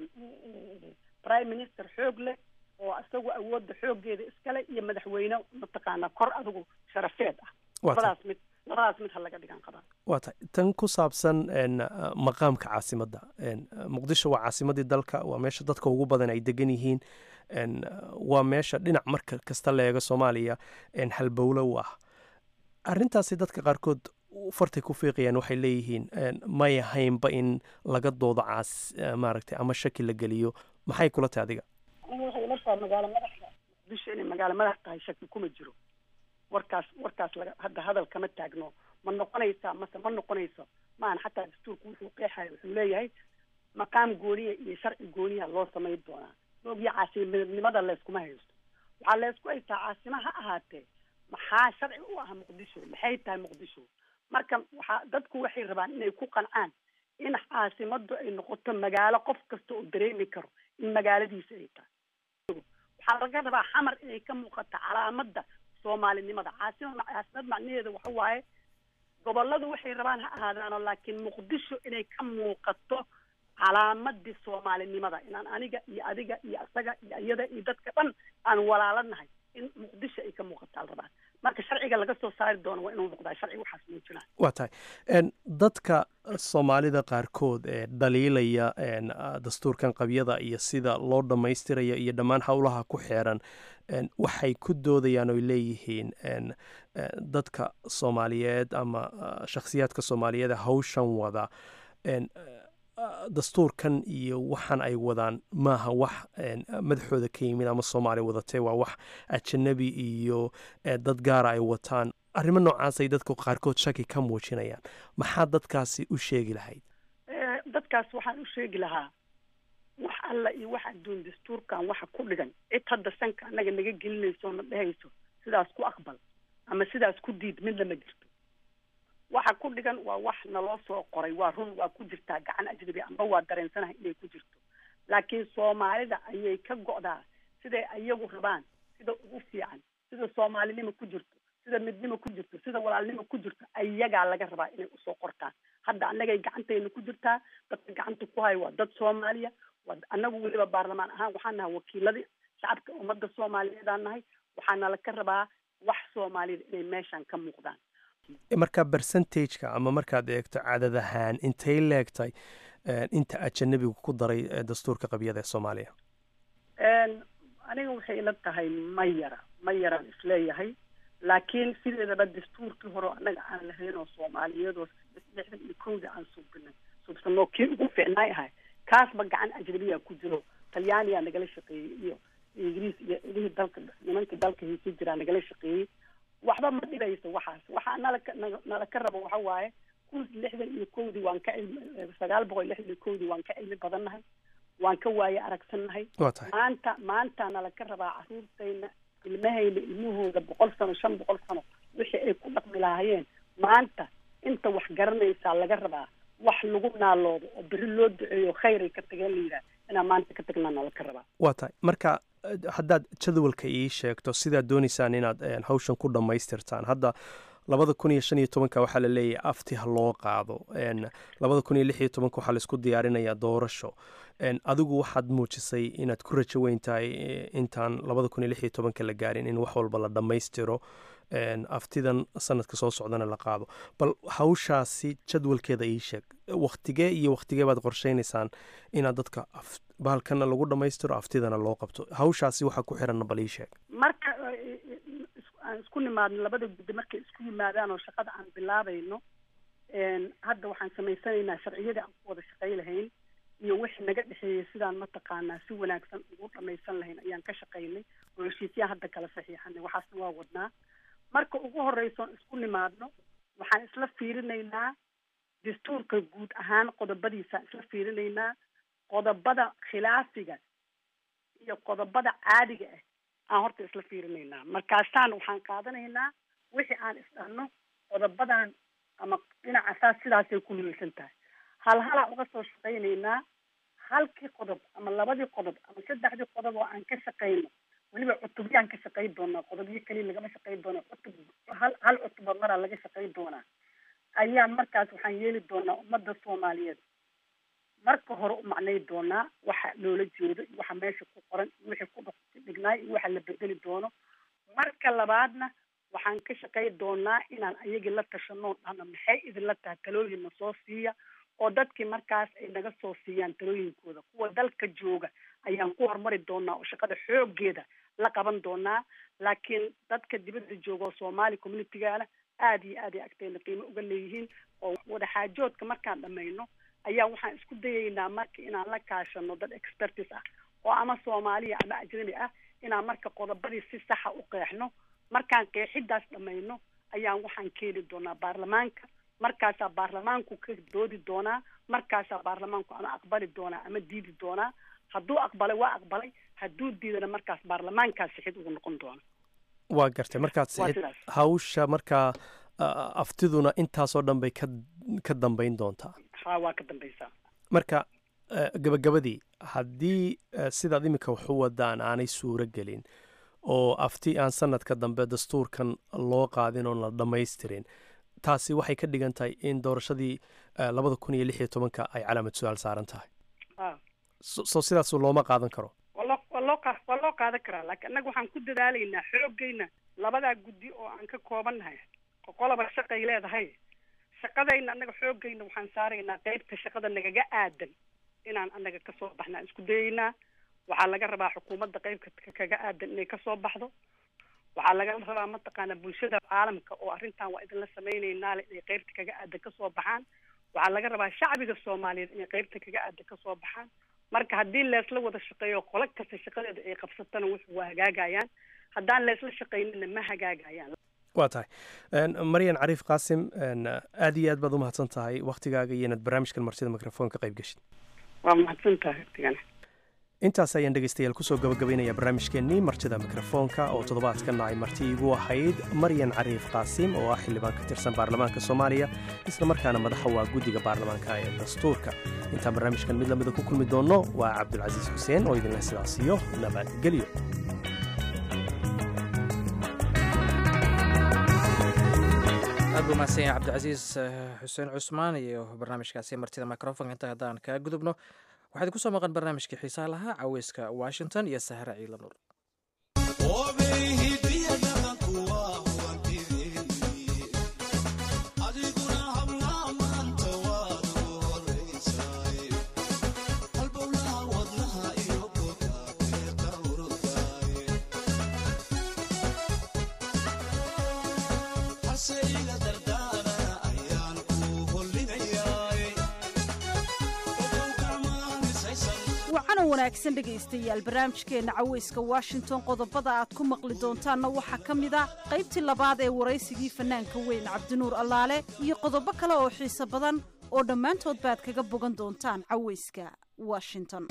prime minister xoog leh oo isagu awoodda xooggeeda iskale iyo madaxweyne mataqaanaa kor adigu sharafeed ah labadaas mid labadaas mid ha laga dhigaan qabaa waa tahay tan ku saabsan maqaamka caasimadda muqdisho waa caasimaddii dalka waa meesha dadka ugu badan ay degan yihiin waa meesha dhinac marka kasta la eego soomaaliya halbowlo u ah arrintaasi dadka qaarkood fartay ku fiiqayaan waxay leeyihiin may ahaynba in laga doodo caas maaragtay ama shaki la geliyo maxay kula tahay adiga aniga waxay ila tahay magaalo madaxda muqdisho inay magaalo madax tahay shaki kuma jiro warkaas warkaas laga hadda hadal kama taagno ma noqonaysaa mase ma noqonayso maan xataa dastuurku wuxuu qeexaya wuxuu leeyahay maqaam gooniya iyo sharci gooniya loo samayn doonaa oogya caasimadnimada layskuma haysto waxaa laysku haystaa caasima ha ahaatee maxaa sharci u ah muqdisho maxay tahay muqdisho marka waxaa dadku waxay rabaan inay ku qancaan in caasimadu ay noqoto magaalo qof kasta oo dareemi karo in magaaladiisa ay tahay waxaa laga rabaa xamar inay ka muuqato calaamadda soomaalinimada caasimad caasimad macnaheeda waxa waaye goboladu waxay rabaan ha ahaadaano laakiin muqdisho inay ka muuqato calaamadii soomaalinimada inaan aniga iyo adiga iyo isaga iyo iyada iyo dadka dhan aan walaalanahay in muqdisho ay ka muuqataa la rabaa marka sharciga laga soo saari doono waa inuu noqdaa sharci waxaas muujinaa waa tahay dadka soomaalida qaarkood ee dhaliilaya dastuurkan qabyada iyo sida loo dhammaystiraya iyo dhammaan howlaha ku xeeran waxay ku doodayaan oy leeyihiin dadka soomaaliyeed ama shakhsiyaadka soomaaliyeed ee hawshan wada dastuurkan iyo waxaan ay wadaan maaha wax madaxooda ka yimid ama soomaaliya wadatee waa wax ajanabi iyo dad gaara ay wataan arrimo noocaasay dadka qaarkood shaki ka muujinayaan maxaa dadkaasi u sheegi lahayd dadkaas waxaan u sheegi lahaa wax alla iyo wax adduun dastuurkan waxa ku dhigan cid hadda sanka annaga naga gelinayso na dhehayso sidaas ku aqbal ama sidaas ku diid midna ma jirto waxa ku dhigan waa wax naloo soo qoray waa run waa ku jirtaa gacan ajnabi amba waa dareensanahay inay ku jirto laakiin soomaalida ayay ka go'daa siday ayagu rabaan sida ugu fiican sida soomaalinimo ku jirto sida midnimo ku jirto sida walaalnimo ku jirto ayagaa laga rabaa inay usoo qortaan hadda annagay gacantayna ku jirtaa dadka gacanta ku haya waa dad soomaaliya waa annagu weliba baarlamaan ahaan waxaan nahay wakiiladii shacabka ummadda soomaaliyeedaan nahay waxaana la ka rabaa wax soomaalida inay meeshan ka muuqdaan marka bercentageka ama markaad eegto cadad ahaan intay leegtay inta ajanabigu ku daray dastuurka qabyada ee soomaaliya aniga waxay ila tahay ma yara ma yaraan isleeyahay laakiin sideedaba dastuurkii hore annaga aan lahayn oo soomaaliyeedoo lixdan iyo kowda aan suubinay suubsanoo kii ugu fiicnaay ahay kaasba gacan ajnabiya ku jiro talyaaniyaa nagala shaqeeyey iyo ingiriis iyo ilihii dalka nimankii dalka hiisi jiraa nagala shaqeeyey waxba ma dhigayso waxaas waxaa nalaka nala ka rabo waxa waaye kun lixdan iyo kowdii waan ka cilmi sagaal boqol lixdan iyo kowdii waan ka cilmi badannahay waan ka waaye aragsannahay maanta maanta nala ka rabaa caruurtayna ilmahayna ilmahooda boqol sano shan boqol sano wixii ay ku dhaqmi lahaayeen maanta inta wax garanaysaa laga rabaa wax lagu naaloodo oo beri loo duceeyo khayray ka tageen la yidhaah inaan maanta ka tagnaa nala ka rabaa waa tahay marka haddaad jadwalka ii sheegto sidaad doonaysaan inaad hawshan ku dhammaystirtaan hadda labada kun iyo shan iyo tobanka waxaa la leeyahay afti ha loo qaado labada kun iyo lix iyo tobanka waxaa laisku diyaarinayaa doorasho adigu waxaad muujisay inaad ku rajo weyn tahay intaan labada kun iyo lix iyo tobanka la gaarin in wax walba la dhammaystiro aftidan sanadka soo socdana la qaado bal hawshaasi jadwalkeeda ii sheeg waktigee iyo waktigee baad qorsheynaysaan inaad dadka bahalkana lagu dhammaystiro aftidana loo qabto hawshaasi waxaa ku xiranna bal ii sheeg marka aan isku nimaadno labada guddi markay isku yimaadaan oo shaqada aan bilaabayno hadda waxaan samaysanaynaa sharciyadii aan ku wada shaqay lahayn iyo wixii naga dhexeeyey sidaan mataqaanaa si wanaagsan ugu dhamaysan lahayn ayaan ka shaqaynay oo heshiisyaha hadda kala saxiixanay waxaasna waa wadnaa marka ugu horreysoon isku nimaadno waxaan isla fiirinaynaa dastuurka guud ahaan qodobadiisaan isla fiirinaynaa qodobada khilaafiga iyo qodobada caadiga ah aan horta isla fiirinaynaa markaasaan waxaan qaadanaynaa wixii aan isdhanno qodobadan ama dhinaca saas sidaasay ku niilsan tahay hal halaa uga soo shaqaynaynaa halkii qodob ama labadii qodob ama saddexdii qodob oo aan ka shaqayno weliba cutubyaan ka shaqayn doonaa qodobyo keliya lagama shaqayn doona cutub hal hal cutuba maraa laga shaqayn doonaa ayaan markaas waxaan yeeli doonaa ummadda soomaaliyeed marka hore u macnay doonaa waxa loola jeedo iyo waxa meesha ku qoran iyo wixii ku dhignaay iyo waxa la bedeli doono marka labaadna waxaan ka shaqay doonaa inaan ayagii la tashano dhahno maxay idinla tahay talooyin na soo siiya oo dadkii markaas ay naga soo siiyaan talooyinkooda kuwa dalka jooga ayaan ku horumari doonaa oo shaqada xoogeeda la qaban doonaa laakiin dadka dibadda jooga oo soomaali communitigaana aada iyo aad ay agteena qiimo uga leeyihiin oo wadaxaajoodka markaan dhamayno ayaa waxaan isku dayaynaa marka inaan la kaashano dad expertis ah oo ama soomaaliya ama ajnabi ah inaan marka qodobadii si saxa u qeexno markaan qeexidaas dhamayno ayaan waxaan keeni doonaa baarlamaanka markaasaa baarlamaanku ka doodi doonaa markaasaa baarlamaanku ama aqbali doonaa ama diidi doonaa hadduu aqbalay waa aqbalay hadduu diidana markaas baarlamaankaa sixid ugu noqon doona waa gartay markaad sixid hawsha markaa aftiduna intaasoo dhan bay ka ka dambayn doontaa ha waa ka dambaysaa marka gabagabadii haddii sidaad iminka wax u wadaan aanay suuro gelin oo afti aan sanadka dambe dastuurkan loo qaadin oon la dhammaystirin taasi waxay ka dhigan tahay in doorashadii labada kun iyo lix iyo tobanka ay calaamad su-aal saaran tahay so sidaas looma qaadan karo waa loo waa loo qa waa loo qaadan karaa laakiin annaga waxaan ku dadaalaynaa xoogayna labadaa guddi oo aan ka koobannahay qolaba shaqay leedahay shaqadayna annaga xoogayna waxaan saaraynaa qeybta shaqada nagaga aadan inaan annaga kasoo baxna aan isku dayaynaa waxaa laga rabaa xukuumadda qeybka kaga aadan inay kasoo baxdo waxaa laga rabaa mataqaana bulshada caalamka oo arrintan waa idinla samaynaynaa le inay qeybta kaga aadan kasoo baxaan waxaa laga rabaa shacbiga soomaaliyeed inay qeybta kaga aadan kasoo baxaan marka haddii leesla wada shaqeeyo qolo kasta shaqadeeda ay qabsatana wuxuu waa hagaagayaan haddaan leesla shaqaynina ma hagaagayaan waa tahay maryan cariif qaasim aad iyo aad baad umahadsan tahay waktigaaga iyo inaad barnaamijkan martida microfoon ka qayb geshid waa mahadsan tahay waqtigana intaas ayaan dhegaystayaal kusoo gabagabaynaya barnaamijkeennii martida mikrofoonka oo toddobaadkana ay marti igu ahayd maryan cariif qaasim oo ah xildhibaan ka tirsan baarlamaanka soomaaliya isla markaana madaxa waa guddiga baarlamaanka ee dastuurka intaan barnaamijkan mid lamida ku kulmi doonno waa cabdulcasiis xuseen oo idinleh sidaas iyo nabadgelyo aad buu mahadsan yahay cabdicasiis xuseen cusmaan iyo barnaamijkaasi martida microfonka inta haddaan kaa gudubno waxaad ku soo maqan barnaamijkii xiisaha lahaa caweyska washington iyo sahra ciila nuur wacana wanaagsan dhegaystayaal barnaamijkeenna caweyska washington qodobada aad ku maqli doontaanna waxaa ka mid ah qaybtii labaad ee waraysigii fannaanka weyn cabdinuur allaale iyo qodobo kale oo xiiso badan oo dhammaantood baad kaga bogan doontaan caweyska washington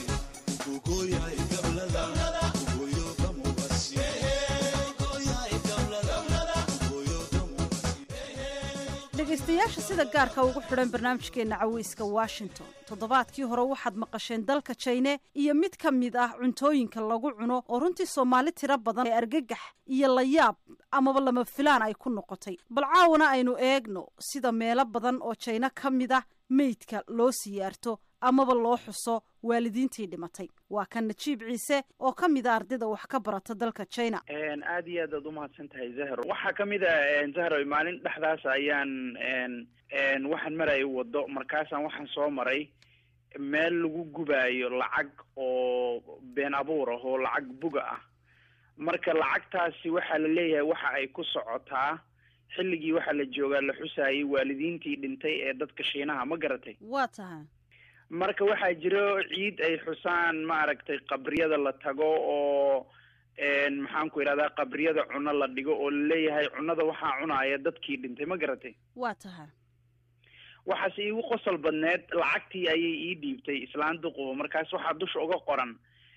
dhegaystayaasha sida gaarka ugu xidhan barnaamijkeenna caweyska washington toddobaadkii hore waxaad maqasheen dalka jine iyo mid ka mid ah cuntooyinka lagu cuno oo runtii soomaali tiro badan ee argagax iyo layaab amaba lama filaan ay ku noqotay bal caawana aynu eegno sida meelo badan oo jayno ka mid ah meydka loo siyaarto amaba loo xuso waalidiintii dhimatay waa kan najiib ciise oo ka mid a ardayda wax ka barata dalka china aada iyo aad aad umahadsan tahay zahro waxaa kamid a zahro maalin dhexdaas ayaan waxaan maraya wado markaasaan waxaan soo maray meel lagu gubaayo lacag oo been abuur ah oo lacag buga ah marka lacagtaasi waxaa la leeyahay waxa ay ku socotaa xilligii waxaa la joogaa la xusaayay waalidiintii dhintay ee dadka shiinaha ma garatay waa tahay marka waxaa jiro ciid ay xusaan maaragtay qabriyada la tago oo maxaan ku idhahdaa qabriyada cuno la dhigo oo laleeyahay cunada waxaa cunaaya dadkii dhintay ma garatay waa tahay waxaase iigu qosol badneed lacagtii ayay ii dhiibtay islaan duqubo markaas waxaa dusha uga qoran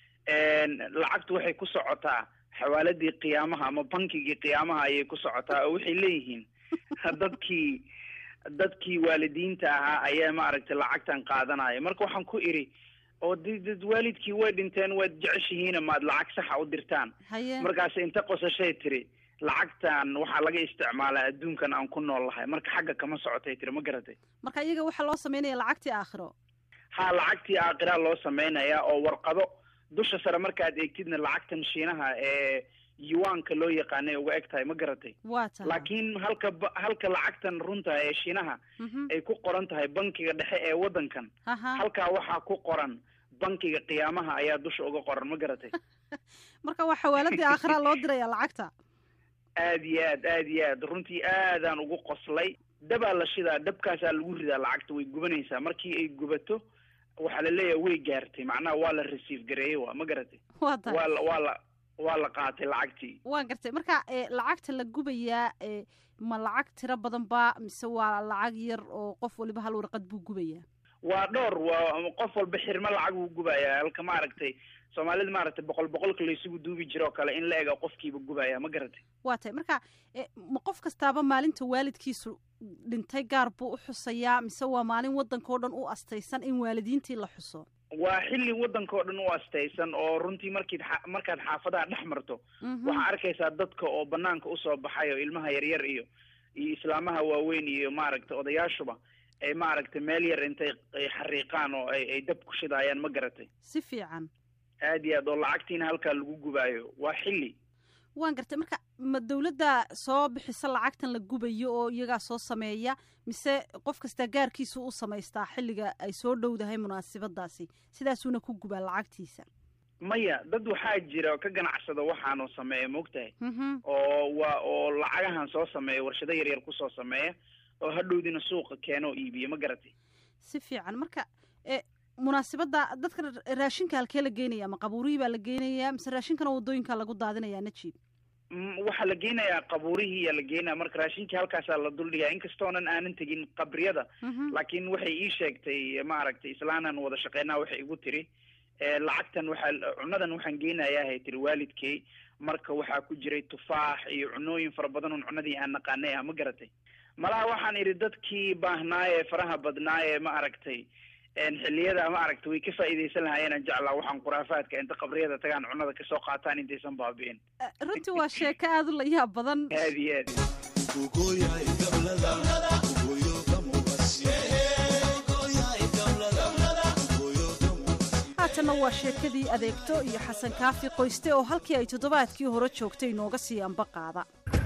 lacagtu waxay ku socotaa xawaaladii qiyaamaha ama bankigii qiyaamaha ayay ku socotaa oo waxay leeyihiin dadkii dadkii waalidiinta ahaa ayaa maaragtay lacagtan qaadanaya marka waxaan ku idhi oo d dad waalidkii way dhinteen waad jeceshihiina maad lacag saxa u dirtaan haye markaas inta qosashay tiri lacagtan waxaa laga isticmaalaa adduunkan aan ku nool lahay marka xagga kama socotay tiri ma garatay marka iyaga waxaa loo sameynaya lacagtii aakhiro ha lacagtii aakiraa loo samaynayaa oo warqado dusha sare markaad eegtidna lacagtan shiinaha ee yuwaanka loo yaqaanay uga eg tahay ma garatay waa tahay laakiin halka ba- halka lacagtan runta ee shiinaha Mhm. ay ku qoran tahay bankiga dhexe ee waddankan aha halkaa waxaa ku qoran bankiga qiyaamaha ayaa dusha uga qoran ma garatay marka waa xawaaladii aakhira loo diraya lacagta aad iyo aad aad iyo aad runtii aadaan ugu qoslay dabaa la shidaa dabkaasaa lagu ridaa lacagta way gubanaysaa markii ay gubato waxaa la leeyahay way gaartay macnaha waa la receive gareeyey waa ma garatay waa tahay waa la waa la waa la qaatay lacagtii waan gartay marka e, lacagta la gubayaa e, ma lacag tiro badan ba mise waa lacag yar oo qof waliba hal warqad buu gubayaa waa dhowr waa qof walba xirmo lacag uu gubayaa halka maaragtay soomaalida maaragtay boqol boqolka laysugu duubi jiro oo kale in la ega qofkiiba gubaya ma garatay waa tahay marka e, ma qof kastaaba maalinta waalidkiisu dhintay gaar buu u xusayaa mise waa maalin waddanka oo dhan u astaysan in waalidiintii la xuso waa xilli waddanka oo dhan u astaysan oo runtii markiid xa- markaad xaafadaha dhex marto Mhm. waxaa arkaysaa dadka oo banaanka usoo baxay oo ilmaha yaryar iyo iyo islaamaha waaweyn iyo maaragtay odayaashuba ay maaragtay meel yar intay ay xariiqaan oo ay ay dab ku shidaayaan ma garatay si fiican aad iyo aad oo lacagtiina halkaa lagu gubaayo waa xilli waan gartay marka ma dowladda soo bixisa lacagtan la gubayo oo iyagaa soo sameeya mise qof kastaa gaarkiisu u samaystaa xilliga ay soo dhowdahay munaasabadaasi sidaasuuna ku gubaa lacagtiisa maya dad waxaa jira oo ka ganacsada waxaanoo sameeya maogtahay oo waa oo lacagahan soo sameeya warshado yaryar kusoo sameeya oo hadhowdina suuqa keena oo iibiya ma garatay si fiican marka munaasibadda dadka raashinka halkee la geenaya ma qabuurihii baa la geenayaa mise raashinkana wadooyinka lagu daadinayaa najiib waxaa la geenayaa qabuurihiiyaa la geenaya marka raashinkii halkaasaa la duldhigaa inkastoonan aanan tegin qabriyada laakiin waxay ii sheegtay maaragtay islaanan wada shaqeynaa waxay igu tiri lacagtan waxaa cunadan waxaan geenayaa hay tiri waalidkay marka waxaa ku jiray tufaax iyo cunooyin fara badan oon cunadii aan naqaanay ah ma garatay malaha waxaan idhi dadkii baahnaaye faraha badnaaye ma aragtay xilliyada ma aragtay way ka faa'iidaysan lahaayeenaan jeclaa waxaan khuraafaadka inta qabriyada tagaan cunada kasoo qaataan intaysan baabi'in runtii waa sheeko aada u layaab badan aad iyo aad haatanna waa sheekadii adeegto iyo xasan kaafi qoyste oo halkii ay toddobaadkii hore joogtay inooga sii amba qaada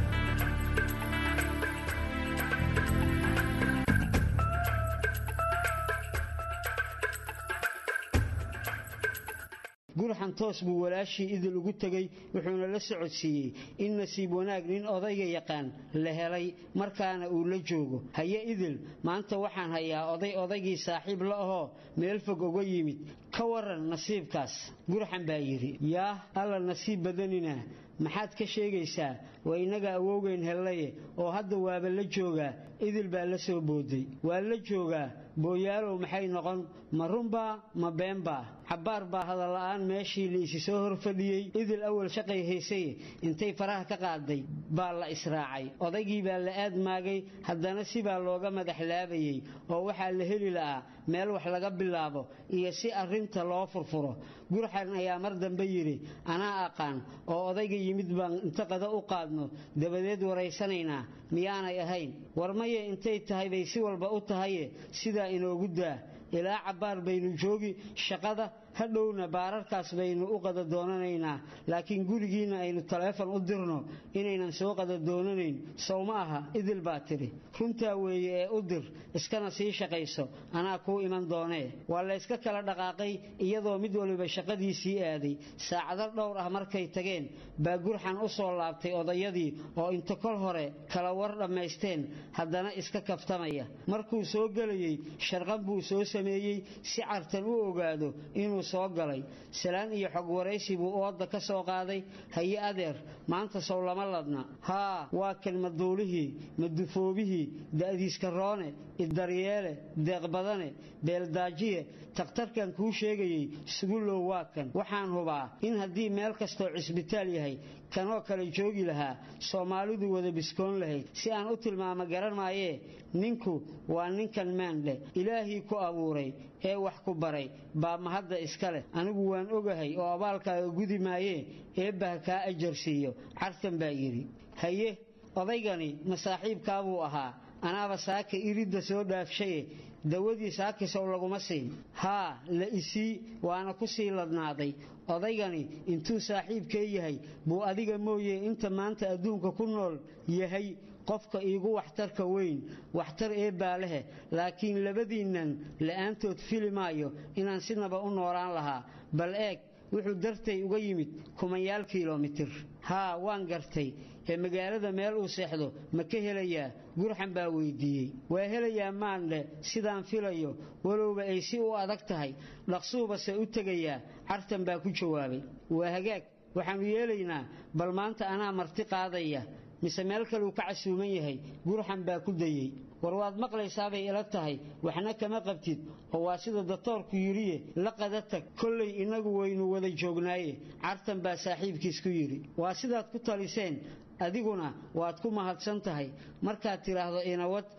gurxan toos buu walaashii idil ugu tegey wuxuuna la socodsiiyey in nasiib wanaag nin odayga yaqaan la helay markaana uu la joogo haye idil maanta waxaan hayaa oday odaygii saaxiib la ahoo meel fog uga yimid ka waran nasiibkaas gurxan baa yidhi yaah alla nasiib badanina maxaad ka sheegaysaa waa innaga awowgeyn hellaye oo hadda waaba la joogaa idil baa la soo booday waa la joogaa booyaalow maxay noqon ma runbaa ma beenbaa cabbaar baa hadalla'aan meeshii liisi soo hor fadhiyey idil awal shaqay haysaye intay faraha ka qaaday baa la israacay odaygii baa la aadmaagay haddana sibaa looga madaxlaabayey oo waxaa la heli la'aa meel wax laga bilaabo iyo si arrinta loo furfuro gurxan ayaa mar dambe yidhi anaa aqaan oo odayga yimid baan inta qada u qaadno dabadeed waraysanaynaa miyaanay ahayn war maye intay tahay bay si walba u tahaye sidaa inoogu daa ilaa cabbaar baynu joogi shaqada hadhowna baararkaas baynu u qada doonanaynaa laakiin gurigiinna aynu taleefon u dirno inaynan soo qada doonanayn sow ma aha idil baa tidhi runtaa weeye ee u dir iskana sii shaqayso anaa kuu iman doonee waa layska kala dhaqaaqay iyadoo mid waliba shaqadiisii aaday saacado dhowr ah markay tageen baa gurxan u soo laabtay odayadii oo inta kol hore kala war dhammaysteen haddana iska kaftamaya markuu soo gelayey sharqan buu soo sameeyey si cartan u ogaado inuu soo galay salaan iyo xog waraysi buu ooda ka soo qaaday haye adeer maanta sow lama ladna haa waa kan maduulihii madufoobihii da'diiska roone iddaryeele deeqbadane beeldaajiye takhtarkan kuu sheegayey sugulow waa kan waxaan hubaa in haddii meel kastoo cisbitaal yahay kanoo kale joogi lahaa soomaalidu wada biskoon lahayd si aan u tilmaamo garan maayee ninku waa ninkan maandhe ilaahii ku abuuray ee wax ku baray baa mahadda iska leh anigu waan ogahay oo abaalkaaga gudi maayee eebbaha kaa ajar siiyo cartan baa yidhi haye odaygani ma saaxiibkaabuu ahaa anaaba saaka iridda soo dhaafshaye dawadii saakisow laguma siin haa la isii waana ku sii ladnaaday odaygani intuu saaxiibkee yahay buu adiga mooye inta maanta adduunka ku nool yahay qofka iigu waxtarka weyn waxtar eebbaa lehe laakiin labadiinnan la'aantood fili maayo inaan sinaba u noolaan lahaa bal eeg wuxuu dartay uga yimid kumanyaal kilomitir haa waan gartay ee magaalada meel uu seexdo ma ka helayaa gurxan baa weydiiyey waa helayaa maandhe sidaan filayo walowba ay si u adag tahay dhaqsuubase u tegayaa cartan baa ku jawaabay waa hagaag waxaannu yeelaynaa bal maanta anaa marti qaadaya mise meel kaleu ka casuuman yahay gurxan baa ku dayey war waad maqlaysaabay ila tahay waxna kama qabtid oo waa sida datoorku yidhiye la qada tag kollay innagu waynu wada joognaaye cartan baa saaxiibkiis ku yidhi waa sidaad ku taliseen adiguna waad ku mahadsan tahay markaad tidhaahdo inawad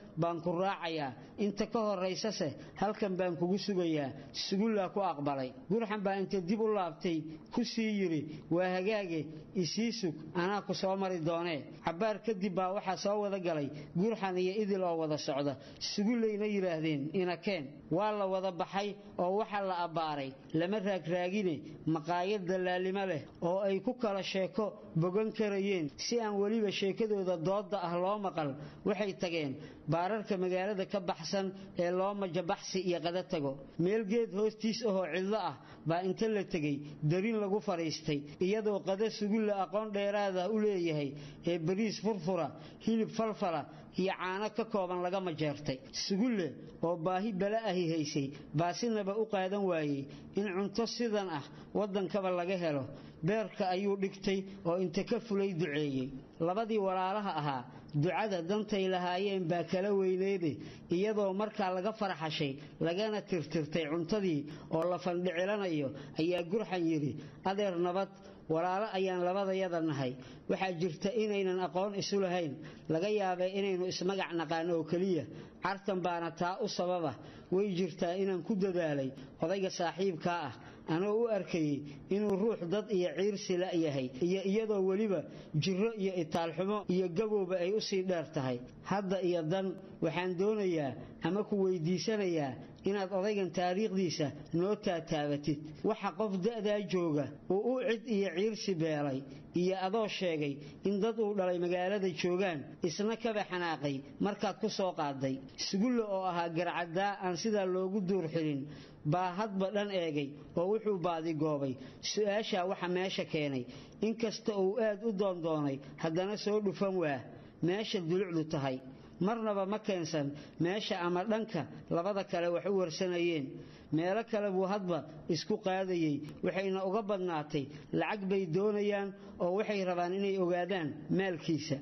baan ku raacayaa inta ka horaysase halkan baan kugu sugayaa sugullaa ku aqbalay gurxan baa inta dib u laabtay ku sii yidhi waa hagaage isii sug anaa ku soo mari doonee cabbaar kadib baa waxaa soo wada galay gurxan iyo idil oo wada socda sugullayna yidhaahdeen inakeen waa la wada baxay oo waxaa la abbaaray lama raagraagine maqaayad dallaalimo leh oo ay ku kala sheeko bogan karayeen si aan weliba sheekadooda doodda ah loo maqal waxay tageen baararka magaalada ka baxsan ee loo majabaxsi iyo qada tago meel geed hoostiis ahoo cidlo ah baa inta la tegey darin lagu fadhiistay iyadoo qada sugulla aqoon dheeraada u leeyahay ee bariis furfura hilib falfala iyo caano ka kooban laga majeertay sugulle oo baahi bala ahi haysay baasinaba u qaadan waayey in cunto sidan ah waddankaba laga helo beerka ayuu dhigtay oo inta ka fulay duceeyey labadii walaalaha ahaa ducada dantay lahaayeen baa kala weyneede iyadoo markaa laga farxashay lagana tirtirtay cuntadii oo la fandhicilanayo ayaa gurxan yidhi adeer nabad walaalo ayaan labadayada nahay waxaa jirta inaynan aqoon isu lahayn laga yaabay inaynu ismagac naqaano oo keliya cartan baana taa u sababa way jirtaa inaan ku dadaalay odayga saaxiibkaa ah anoo u arkayey inuu ruux dad iyo ciirsi la yahay iyo iyadoo weliba jirro iyo itaalxumo iyo gabowba ay u sii dheer tahay hadda iyo dan waxaan doonayaa ama ku weydiisanayaa inaad odaygan taariikhdiisa noo taataabatid waxa qof da'daa jooga uu u cid iyo ciirsi beelay iyo adoo sheegay in dad uu dhalay magaalada joogaan isna kaba xanaaqay markaad ku soo qaaday sugulle oo ahaa garcaddaa aan sidaa loogu duur xilin baa hadba dhan eegay oo wuxuu baadigoobay su-aashaa waxa meesha keenay inkasta uu aad u doondoonay haddana soo dhufan waa meesha dulucdu tahay marnaba ma keensan meesha ama dhanka labada kale wax u warsanayeen meelo kale buu hadba isku qaadayey waxayna uga badnaatay lacag bay doonayaan oo waxay rabaan inay ogaadaan maalkiisa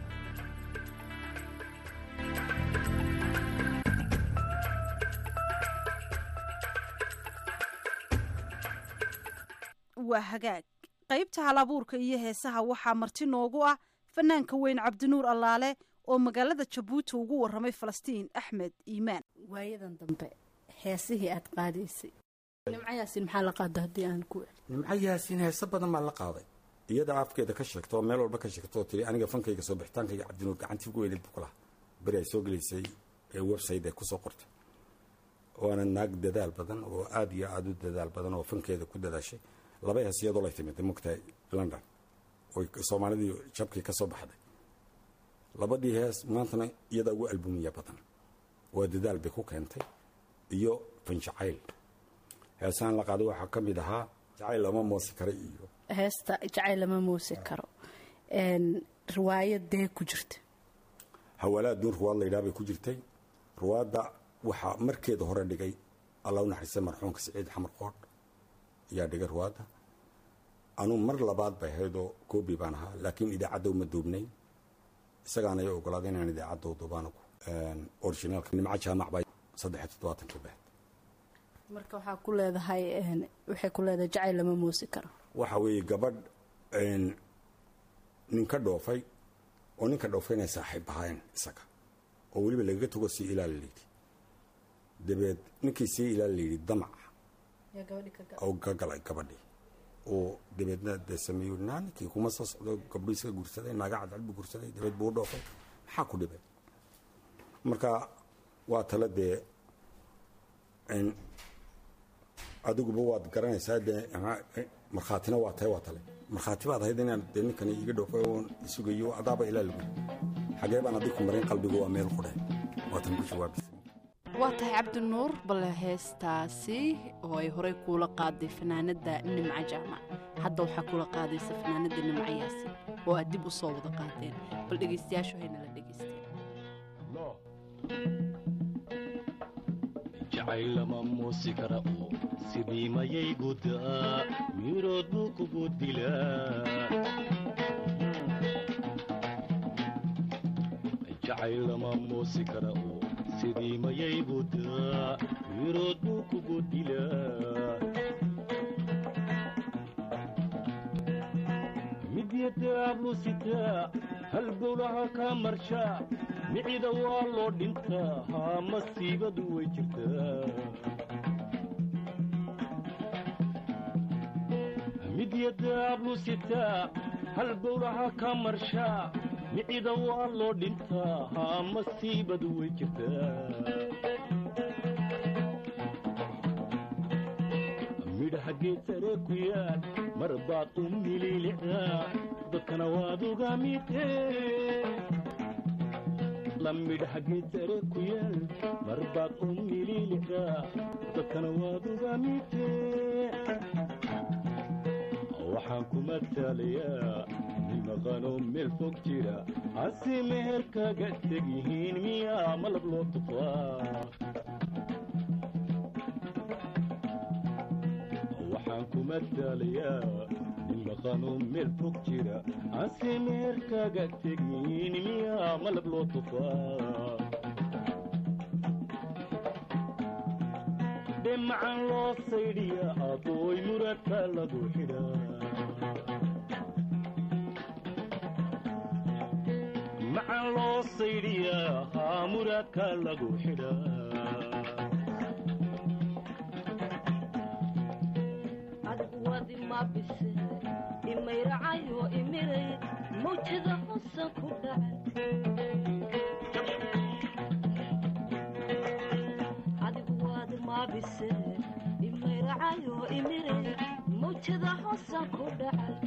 waa hagaag qaybta halabuurka iyo heesaha waxaa marti noogu ah fanaanka weyn cabdinuur allaale oo magaalada jabuuti ugu waramay falastiin axmed iimaan waayadan dambe heesihii aad qaadaysay nimco yaasin maxaa la qaada haddii aan ku nimco yaasiin heese badan baa la qaaday iyada afkeeda ka sheegto oo meel walba ka sheegto oo tiri aniga fankayga soo bixitaankayga cabdinuur gacantii ugu weyneed buu ku lahaa beri ay soo gelaysay ee website ay kusoo qortay waana naag dadaal badan oo aada iyo aada u dadaal badan oo fankeeda ku dadaashay laba hees iyadoo lay timid mogtahay london oy soomaalidii jabkii ka soo baxday labadii hees maantana iyadaa ugu albumiya badan waa dadaal bay ku keentay iyo fanjacayl heesaan la qaaday waxaa ka mid ahaa jacayl lama moosi kara iyo heesta jacayl lama muusi karo riwaayadee ku jirta hawalaad duun ruwaad laydhaha bay ku jirtay ruwaadda waxaa markeeda hore dhigay alla u naxariista marxuumka siciid xamar qoodh ayaa dhigay ruwaadda anuu mar labaad bay ahaydoo koobi baan ahaa laakiin idaacadda uma duubnayn isagaana ay ogolaaday inaan idaacadda duubaan originaalka nimco jaamac baa saddex toddobaatankii bahed marka waxaa ku leedahay waxay ku leedahay jacayl lama muusi karo waxa weeye gabadh ninka dhoofay oo ninka dhoofay inay saaxiib ahaayeen isaga oo weliba lagaga tago sii ilaali layidhi dabeed ninkii sii ilaali layidhi damac oo ka galay gabadhii oo dabeedna dee sameeyo naa ninkii kuma soo socdo gabdho iska guursaday naaga cadcad buu guursaday dabeed buu u dhoofay maxaa ku dhibay marka waa tala dee adiguba waad garanaysaa dee markhaatina waa tahay waa tale markhaati baad ahayd inaan dee ninkani iga dhoofay oon isugayo adaaba ilaa lagu xagee baan adiku marin qalbigu waa meel qudhe waatan ku jawaabaysa waa tahay cabdinuur bale heestaasi oo ay horey kuula qaaday fanaanadda nimco jaamac hadda waxaa kula qaadaysa fanaanadda nimco yaasin oo aad dib u soo wada qaadeen bal dhegaystayaashu haynala dhegaysteen jacaylama muusi kara oo sidii mayay gudaa mirood buu kugu dilaa jacaylama muusi kara oo sidii mayay gudaa mirood buu kugu dilaa midyadaablu sitaa halbowlaha kaa marshaa micida waa loo dhintaa haa masiibadu way jirtaa midyadaablu sitaa hal bowlaha ka marshaa micida waa loo dhintaa haa masiibadu way jirtaa midhaha geed sare ku yaal mar baad u mililicdaa dadkana waad uga midee la midhaha geed sare ku yaal mar baad u mililicdaa dadkana waad uga midee waxaan ku matalayaa nin maqanoo meel fog jira hase meher kaga teg yihiin miyaa malab loo tufaa waxaan ku matalayaa nin maqanoo meel fog jira hase meher kaga teg yihiin miyaa malab loo tufaa dhemacan loo saydhiya adooy muradka lagu xidhaa macan loo saydhiyaa haa muraadka lagu xidhaa adigu wadi ma bise imayracayo imiray mawjada hosan ku dhacay adigu wadi ma bise imayracayo imiray mawjada hosan ku dhacay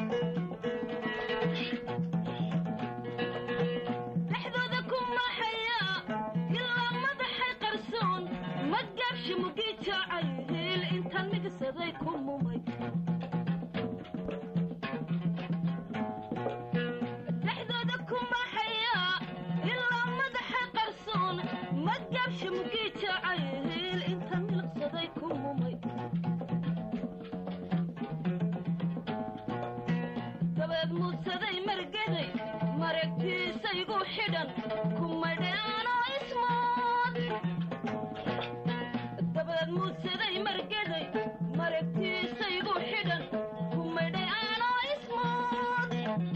dhexdooda ku maxaya ilaa madaxay qarsoon ma gaabshi mugii jaacay hiil intaan migsaday ku mumay dhexdooda ku maxaya ilaa madaxay qarsoon ma gaabshi mugii jaacay hiil intaan milqsaday ku mumay dabeed muudsaday margaday maragtiisaygu xidhan kumadheanoo ismood dabeed muudsaday margaday maragtiisaygu xidhan kumadheanoo ismood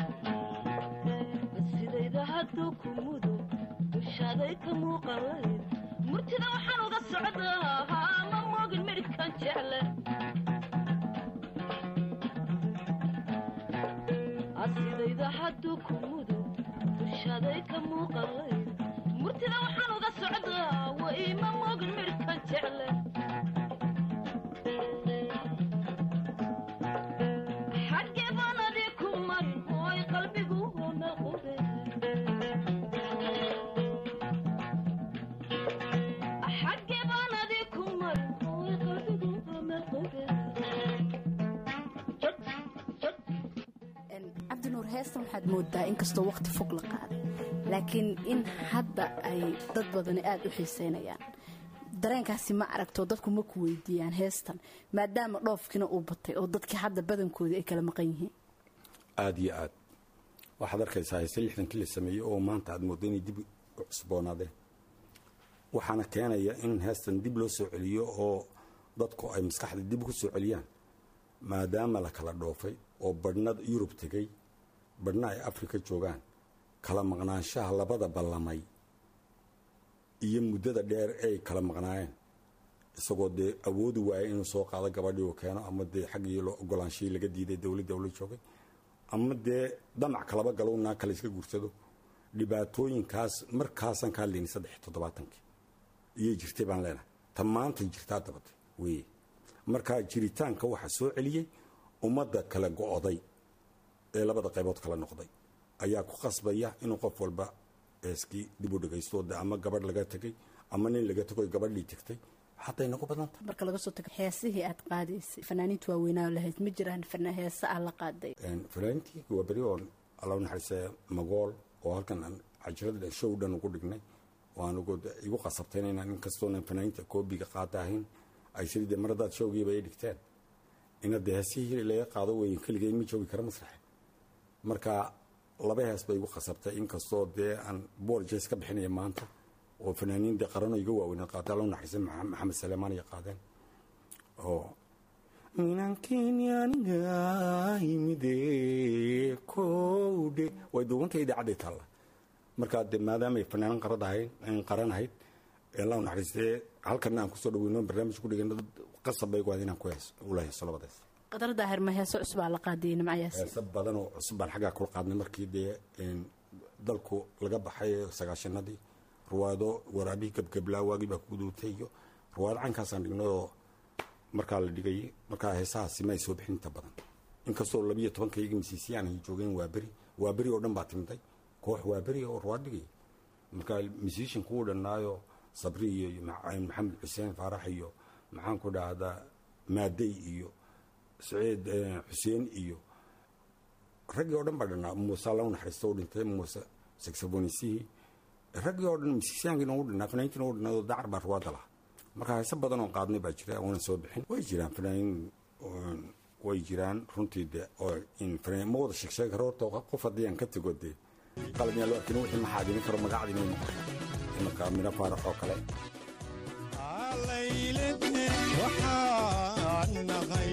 sidayda hadduu ku mudo dushaaday ka muuqalayd murtida waxaan uga socdaa haa ma moogin midhkan jecle asidayda hadduu ku mudo dushaaday ka muuqalayd murtida waxaan uga socdaa way ma moogin midhkan jecle xaggee baan adii ku marin ooy qalbigu hona qube xaggee baan adii ku marin ooy qalbigu hona qube cabdinuur heestan waxaad moodaa inkastoo waqti fog la qaaday laakiin in hadda ay dad badani aada u xiiseynayaan dareenkaasi ma aragto dadku ma ku weydiiyaan heestan maadaama dhoofkiina uu batay oo dadkii hadda badankoodii ay kala maqan yihiin aada iyo aad waxaad arkaysaa hayse lixdankii la sameeyey oo maanta aad moodda inay dib u cusboonaadeen waxaana keenaya in heestan dib loo soo celiyo oo dadku ay maskaxda dib ku soo celiyaan maadaama la kala dhoofay oo badhna yurub tegey badhna ay afrika joogaan kala maqnaanshaha labada ballamay iyo muddada dheer ay kala maqnaayeen isagoo dee awoodi waaya inuu soo qaado gabadhii uu keeno ama dee xaggii loo ogolaanshihii laga diiday dowladdii ula joogay ama dee damac kalaba galow naa kale iska guursado dhibaatooyinkaas markaasaan ka hadlayni saddex iyo toddobaatankii iyay jirtay baan leenahay ta maantay jirtaa dabatay weye markaa jiritaanka waxaa soo celiyey ummadda kala go-day ee labada qaybood kala noqday ayaa ku qasbaya inuu qof walba eeskii dib u dhegaysto de ama gabadh laga tegay ama nin laga tagoy gabadhii tegtay xataa inagu badanta marka laga soo tago heesihii aad qaadaysay fanaaniintu waaweynaa lahayd ma jiraan fana- heese aad la qaaday fanaaniintii waa beri oo alla naxariistay magool oo halkan aan cajirada show dhan ugu dhignay oo aan ugu igu qasabtayna inaan inkastoonan fanaaniinta koobiga qaata ahayn ay sidii dee maradaad showgiiba ay dhigteen ina dee heesihii laga qaado weyn keligay ma joogi kara masraxe marka laba hees bay igu qasabtay inkastoo dee aan boorjes ka bixinaya maanta oo fanaaniin dee qarano iga waaweynaa qaata alla naxariistay maxamed saleemaan iyo qaadeen oo minankeenyaaniga yimide kowdhe way duubantay idaacadday taalla markaa de maadaamay fanaanan qaradahayn qaran ahayd la naxariistee halkana aan kusoo dhaweyno barnaamij ku dhigano qasab bay goad inaan ku hees ula heeso labadaas qadar daahir ma heeso cusbaa la qaadiyey nimcayaasi heese badan oo cusub baan xaggaa kula qaadnay markii dee dalku laga baxay sagaashanadii ruwaado waraabihii gebgeblaa waagii baa ku duutay iyo ruwaado caynkaasaan dhignay oo markaa la dhigay markaa heesahaasi ma ay soo bixin inta badan inkastoo labiyo tobankayga misiisiyaan ay joogeen waa beri waa beri oo dhan baa timiday koox waa beri oo ruwaad dhigay markaa misiishanku uu dhannaayo sabri iyo maxamed xuseen faarax iyo maxaan ku dhahdaa maadey iyo saciid xuseen iyo raggii oo dhan baa dhannaa muuse alla u naxariista u dhintay muuse saxofonisihii raggii oo dhan misiisyaankiina u dhannaa fanaaniintiina u dhannaa oo dacar baa ruwaadda lahaa marka heese badan oo qaadnay baa jira oonan soo bixin way jiraan fanaaniin way jiraan runtii de oo ma wada sheegsheegi karo horta qof haddii aan ka tego dee qalab yaa loo arkin wixii maxaadini karo magacdina ay noqoto imanka mino faarax oo kale layledne waxaan nahay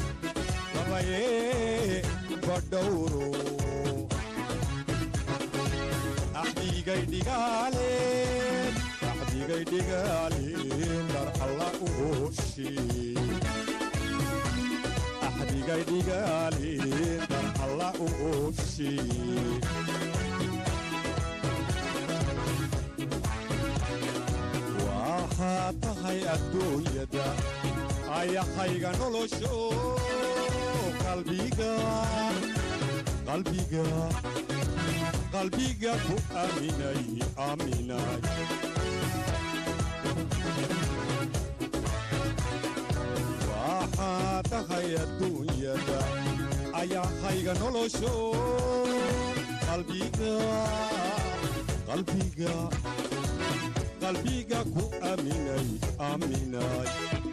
gabaye badhowro axdigay dhigaaleen axdigay dhigaaleen dar alla uhoshi axdigay dhigaaleen dar alla uhoshi waxaa tahay adduunyada ayahayga nolosho qalbiga qalbiga qalbiga ku aaminay aaminay waxaa tahay adduunyada ayahayga nolosho qalbiga qalbiga qalbiga ku aaminay aaminay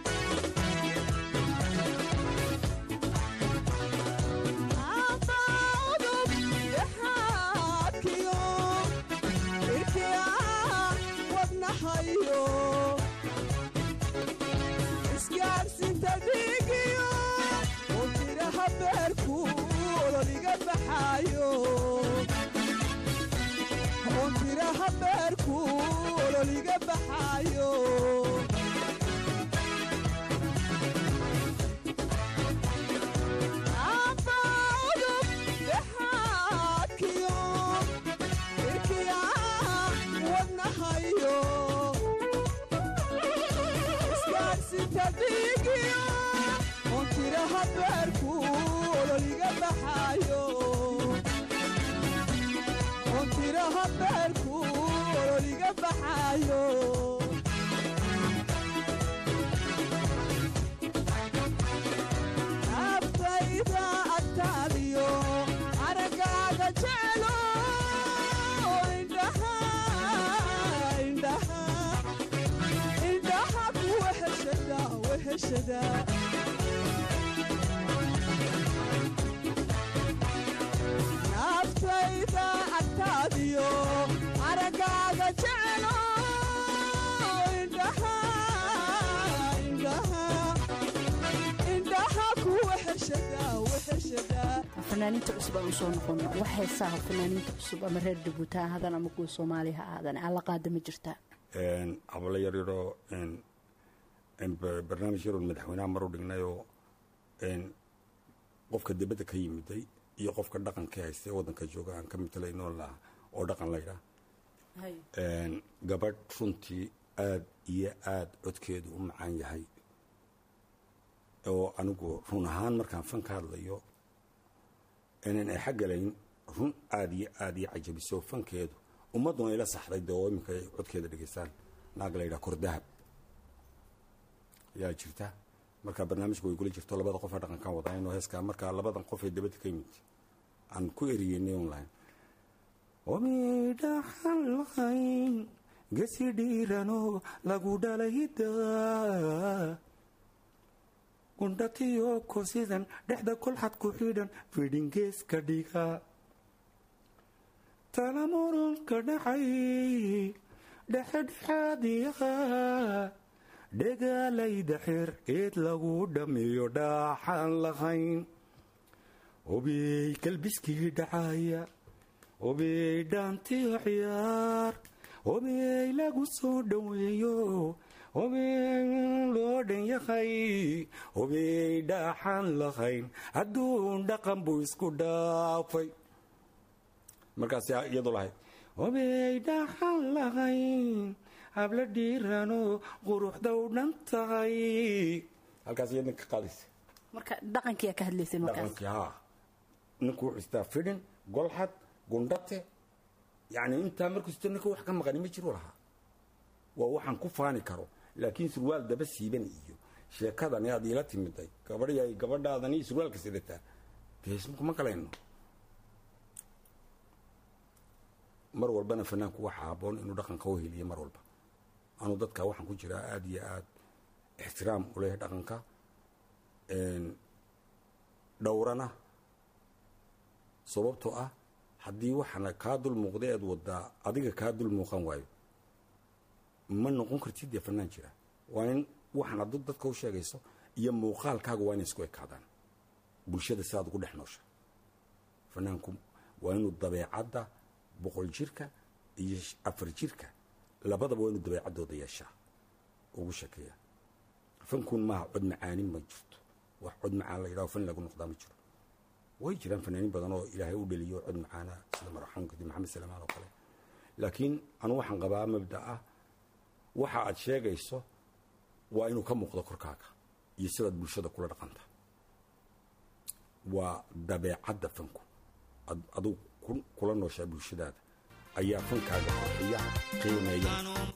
isgaarsinta dhiigiyo oo tiraha beerku ololiga baxaayo oo tiraha beerku ololiga baxaayo Abaudub dhexaadkiyo irkiya wadnahayo isgaarsinta dhiigiyo oo tiraha beerku ololiga baxaayo oo tiraha beerku ololiga baxaayo naftayda agtaadiyo aragaaga jecelo indhaha indhaha indhaha ku weheshada weheshada naftayda agtaadiyo aragaaga jecelo indhaha indhaha indhaha ku weheshada weheshada fanaaniinta cusub aan usoo noqono wax heesaha fanaaniinta cusub ama reer jabuuti ha ahaadaan ama kuwa soomaaliya ha ahaadaan aan la qaada ma jirtaa hablo yar yaroo barnaamij yaroon madaxweynaha mar u dhignay oo qofka dibadda ka yimiday iyo qofka dhaqanka haysta ee waddanka jooga aan ka matalayno laha oo dhaqan laydhaa gabadh runtii aad iyo aad codkeedu u macaan yahay oo anigu run ahaan markaan fan ka hadlayo inaan ay xaggalayn run aad iyo aad iyo cajabiso fankeedu ummadduna ila saxday dee oo iminka ay codkeeda dhegaystaan naag la yidhaha kordahab yaa jirta marka barnaamijku way gula jirto labada qof ee dhaqankan wadaan oo heeskaa marka labadan qof ee dabadda ka yimid aan ku eriyeynay un lahayn omidhaxan lahayn gesi dhiirano lagu dhalayda gundhatiyo kosidan dhexda kolxad ku xidhan fidhingeeska dhiga talamurunka dhacay dhexedhexaadiyaha dhegaalayda xer eed lagu dhammeeyo dhaaxaan lahayn hubiyey kalbiskii dhacaya hobey dhaantiyo ciyaar hobey lagu soo dhoweeyo hobey loo dhan yahay hobey dhaaxaan lahayn adduun dhaqan buu isku dhaafay markaas iyadoo lahayd hobey dhaaxaan lahayn habla dhiirano quruxda u dhan tahay halkaas iyadna ka qaadaysa marka dhaqankiyaa ka hadlaysay markaas dhaqankii haa ninku wuxuu istaa fidhin golxad gundhate yacni intaa markuu sito ninka wax ka maqani ma jiro lahaa waa waxaan ku faani karo laakiin surwaal daba siiban iyo sheekadani aad iila timiday gabadhay gabadhaadani surwaalka sidataa deesmukuma galayno mar walbana fanaanku waxaa haboon inuu dhaqanka u heliyo mar walba anuu dadka waxaan ku jiraa aada iyo aada ixtiraam u leh dhaqanka dhowrana sababtoo ah haddii waxaana kaa dul muuqda eed wadaa adiga kaa dul muuqan waayo ma noqon kartid dee fanaan jira waa in waxaan adu dadka u sheegayso iyo muuqaalkaaga waa inay isku ekaadaan bulshada sidaad ugu dhex noosha fanaanku waa inuu dabeecadda boqol jirka iyo afar jirka labadaba waa inuu dabeecaddooda yeeshaa ugu sheekeeya fankuun maaha cod macaanin ma jirto wax cod macaan la yidhaho fan lagu noqdaa ma jiro way jiraan fanaaniin badan oo ilaahay u dhaliyo cod macaana sida marxuumkadi maxamed salamaan oo kale laakiin anu waxaan qabaa mabda ah waxa aad sheegayso waa inuu ka muuqdo korkaaga iyo sidaad bulshada kula dhaqanta waa dabeecadda fanku aduu kula nooshaa bulshadaada ayaa fankaaga qurxiya qiimeeya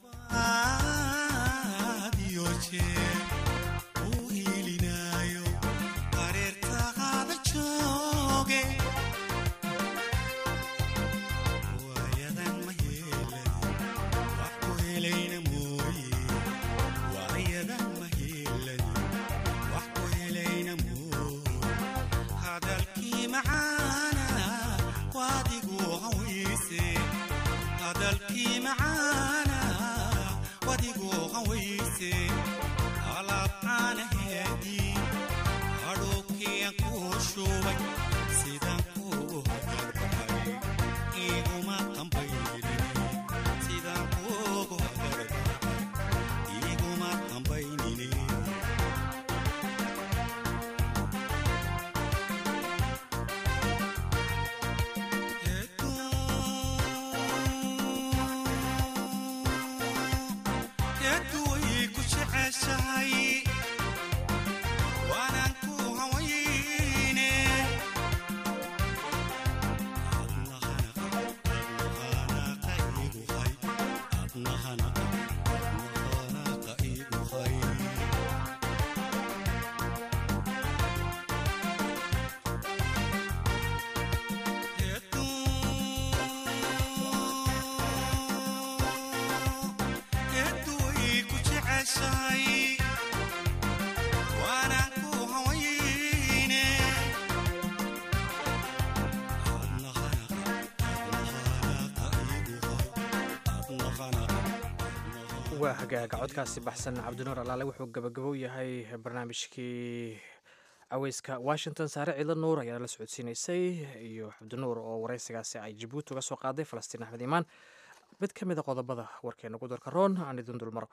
waa hagaaga codkaasi baxsan cabdinuur alaale wuxuu gabagabo yahay barnaamijkii caweyska washington saare ciidla nuur ayaa la socodsiinaysay iyo cabdinuur oo wareysigaasi ay jabuuti uga soo qaaday falastiin axmed iimaan mid ka mid a qodobada warkeena gudurka roon aan idin dulmaro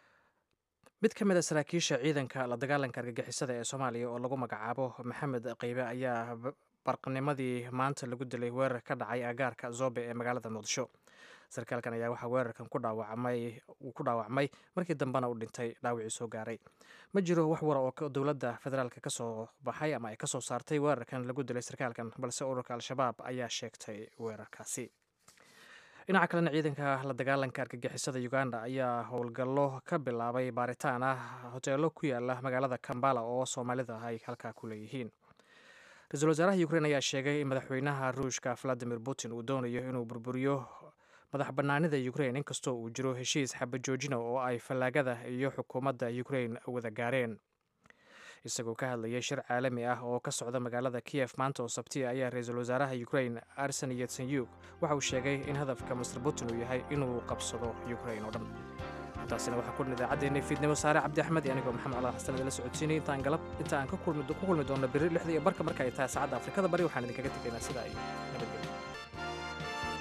mid ka mid a saraakiisha ciidanka la dagaalanka argagixisada ee soomaaliya oo lagu magacaabo maxamed qeybe ayaa barqanimadii maanta lagu dilay weerar ka dhacay agaarka zobe ee magaalada muqdisho sarkaalkan ayaa waxaa weerarkan ku dhaawacmay uu ku dhaawacmay markii dambena uu dhintay dhaawicii soo gaaray ma jiro wax wara oo dowladda federaalk ka soo baxay ama ay ka soo saartay weerarkan lagu dilay sarkaalkan balse ururka al-shabaab ayaa sheegtay weerarkaasi dhinaca kalena ciidanka la dagaalanka argagixisada uganda ayaa howlgallo ka bilaabay baaritaan ah hoteelo ku yaala magaalada kambala oo soomaalida ay halkaa ku leeyihiin ra-iisul wasaaraha ukrein ayaa sheegay in madaxweynaha ruushka valadimir putin uu doonayo inuu burburiyo madax bannaanida ukrein inkastoo uu jiro heshiis xabajoojina oo ay fallaagada iyo xukuumadda ukrein wada gaareen isagoo ka hadlayay shir caalami ah oo ka socda magaalada kiyef maanta oo sabtiya ayaa ra-iisul wasaaraha ukrein arsen yetsenyuk waxa uu sheegay in hadafka master putin uu yahay inuu qabsado ukrein oo dhan intaasina waxaa ku dhan idaacaddeenna fiidnimo saare cabdi axmed iyo anigoo maxamed cala xasan idinla socodsiinay intaan galab inta aan ku kulmi doonno beri lixda iyo barka marka ay tahay saacadda afrikada bari waxaan idinkaga tegaynaa sidaa iyo nabadgelyo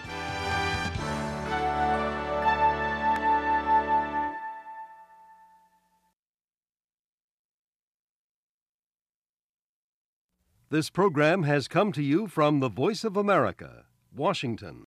This program has come to you from the Voice of America, Washington.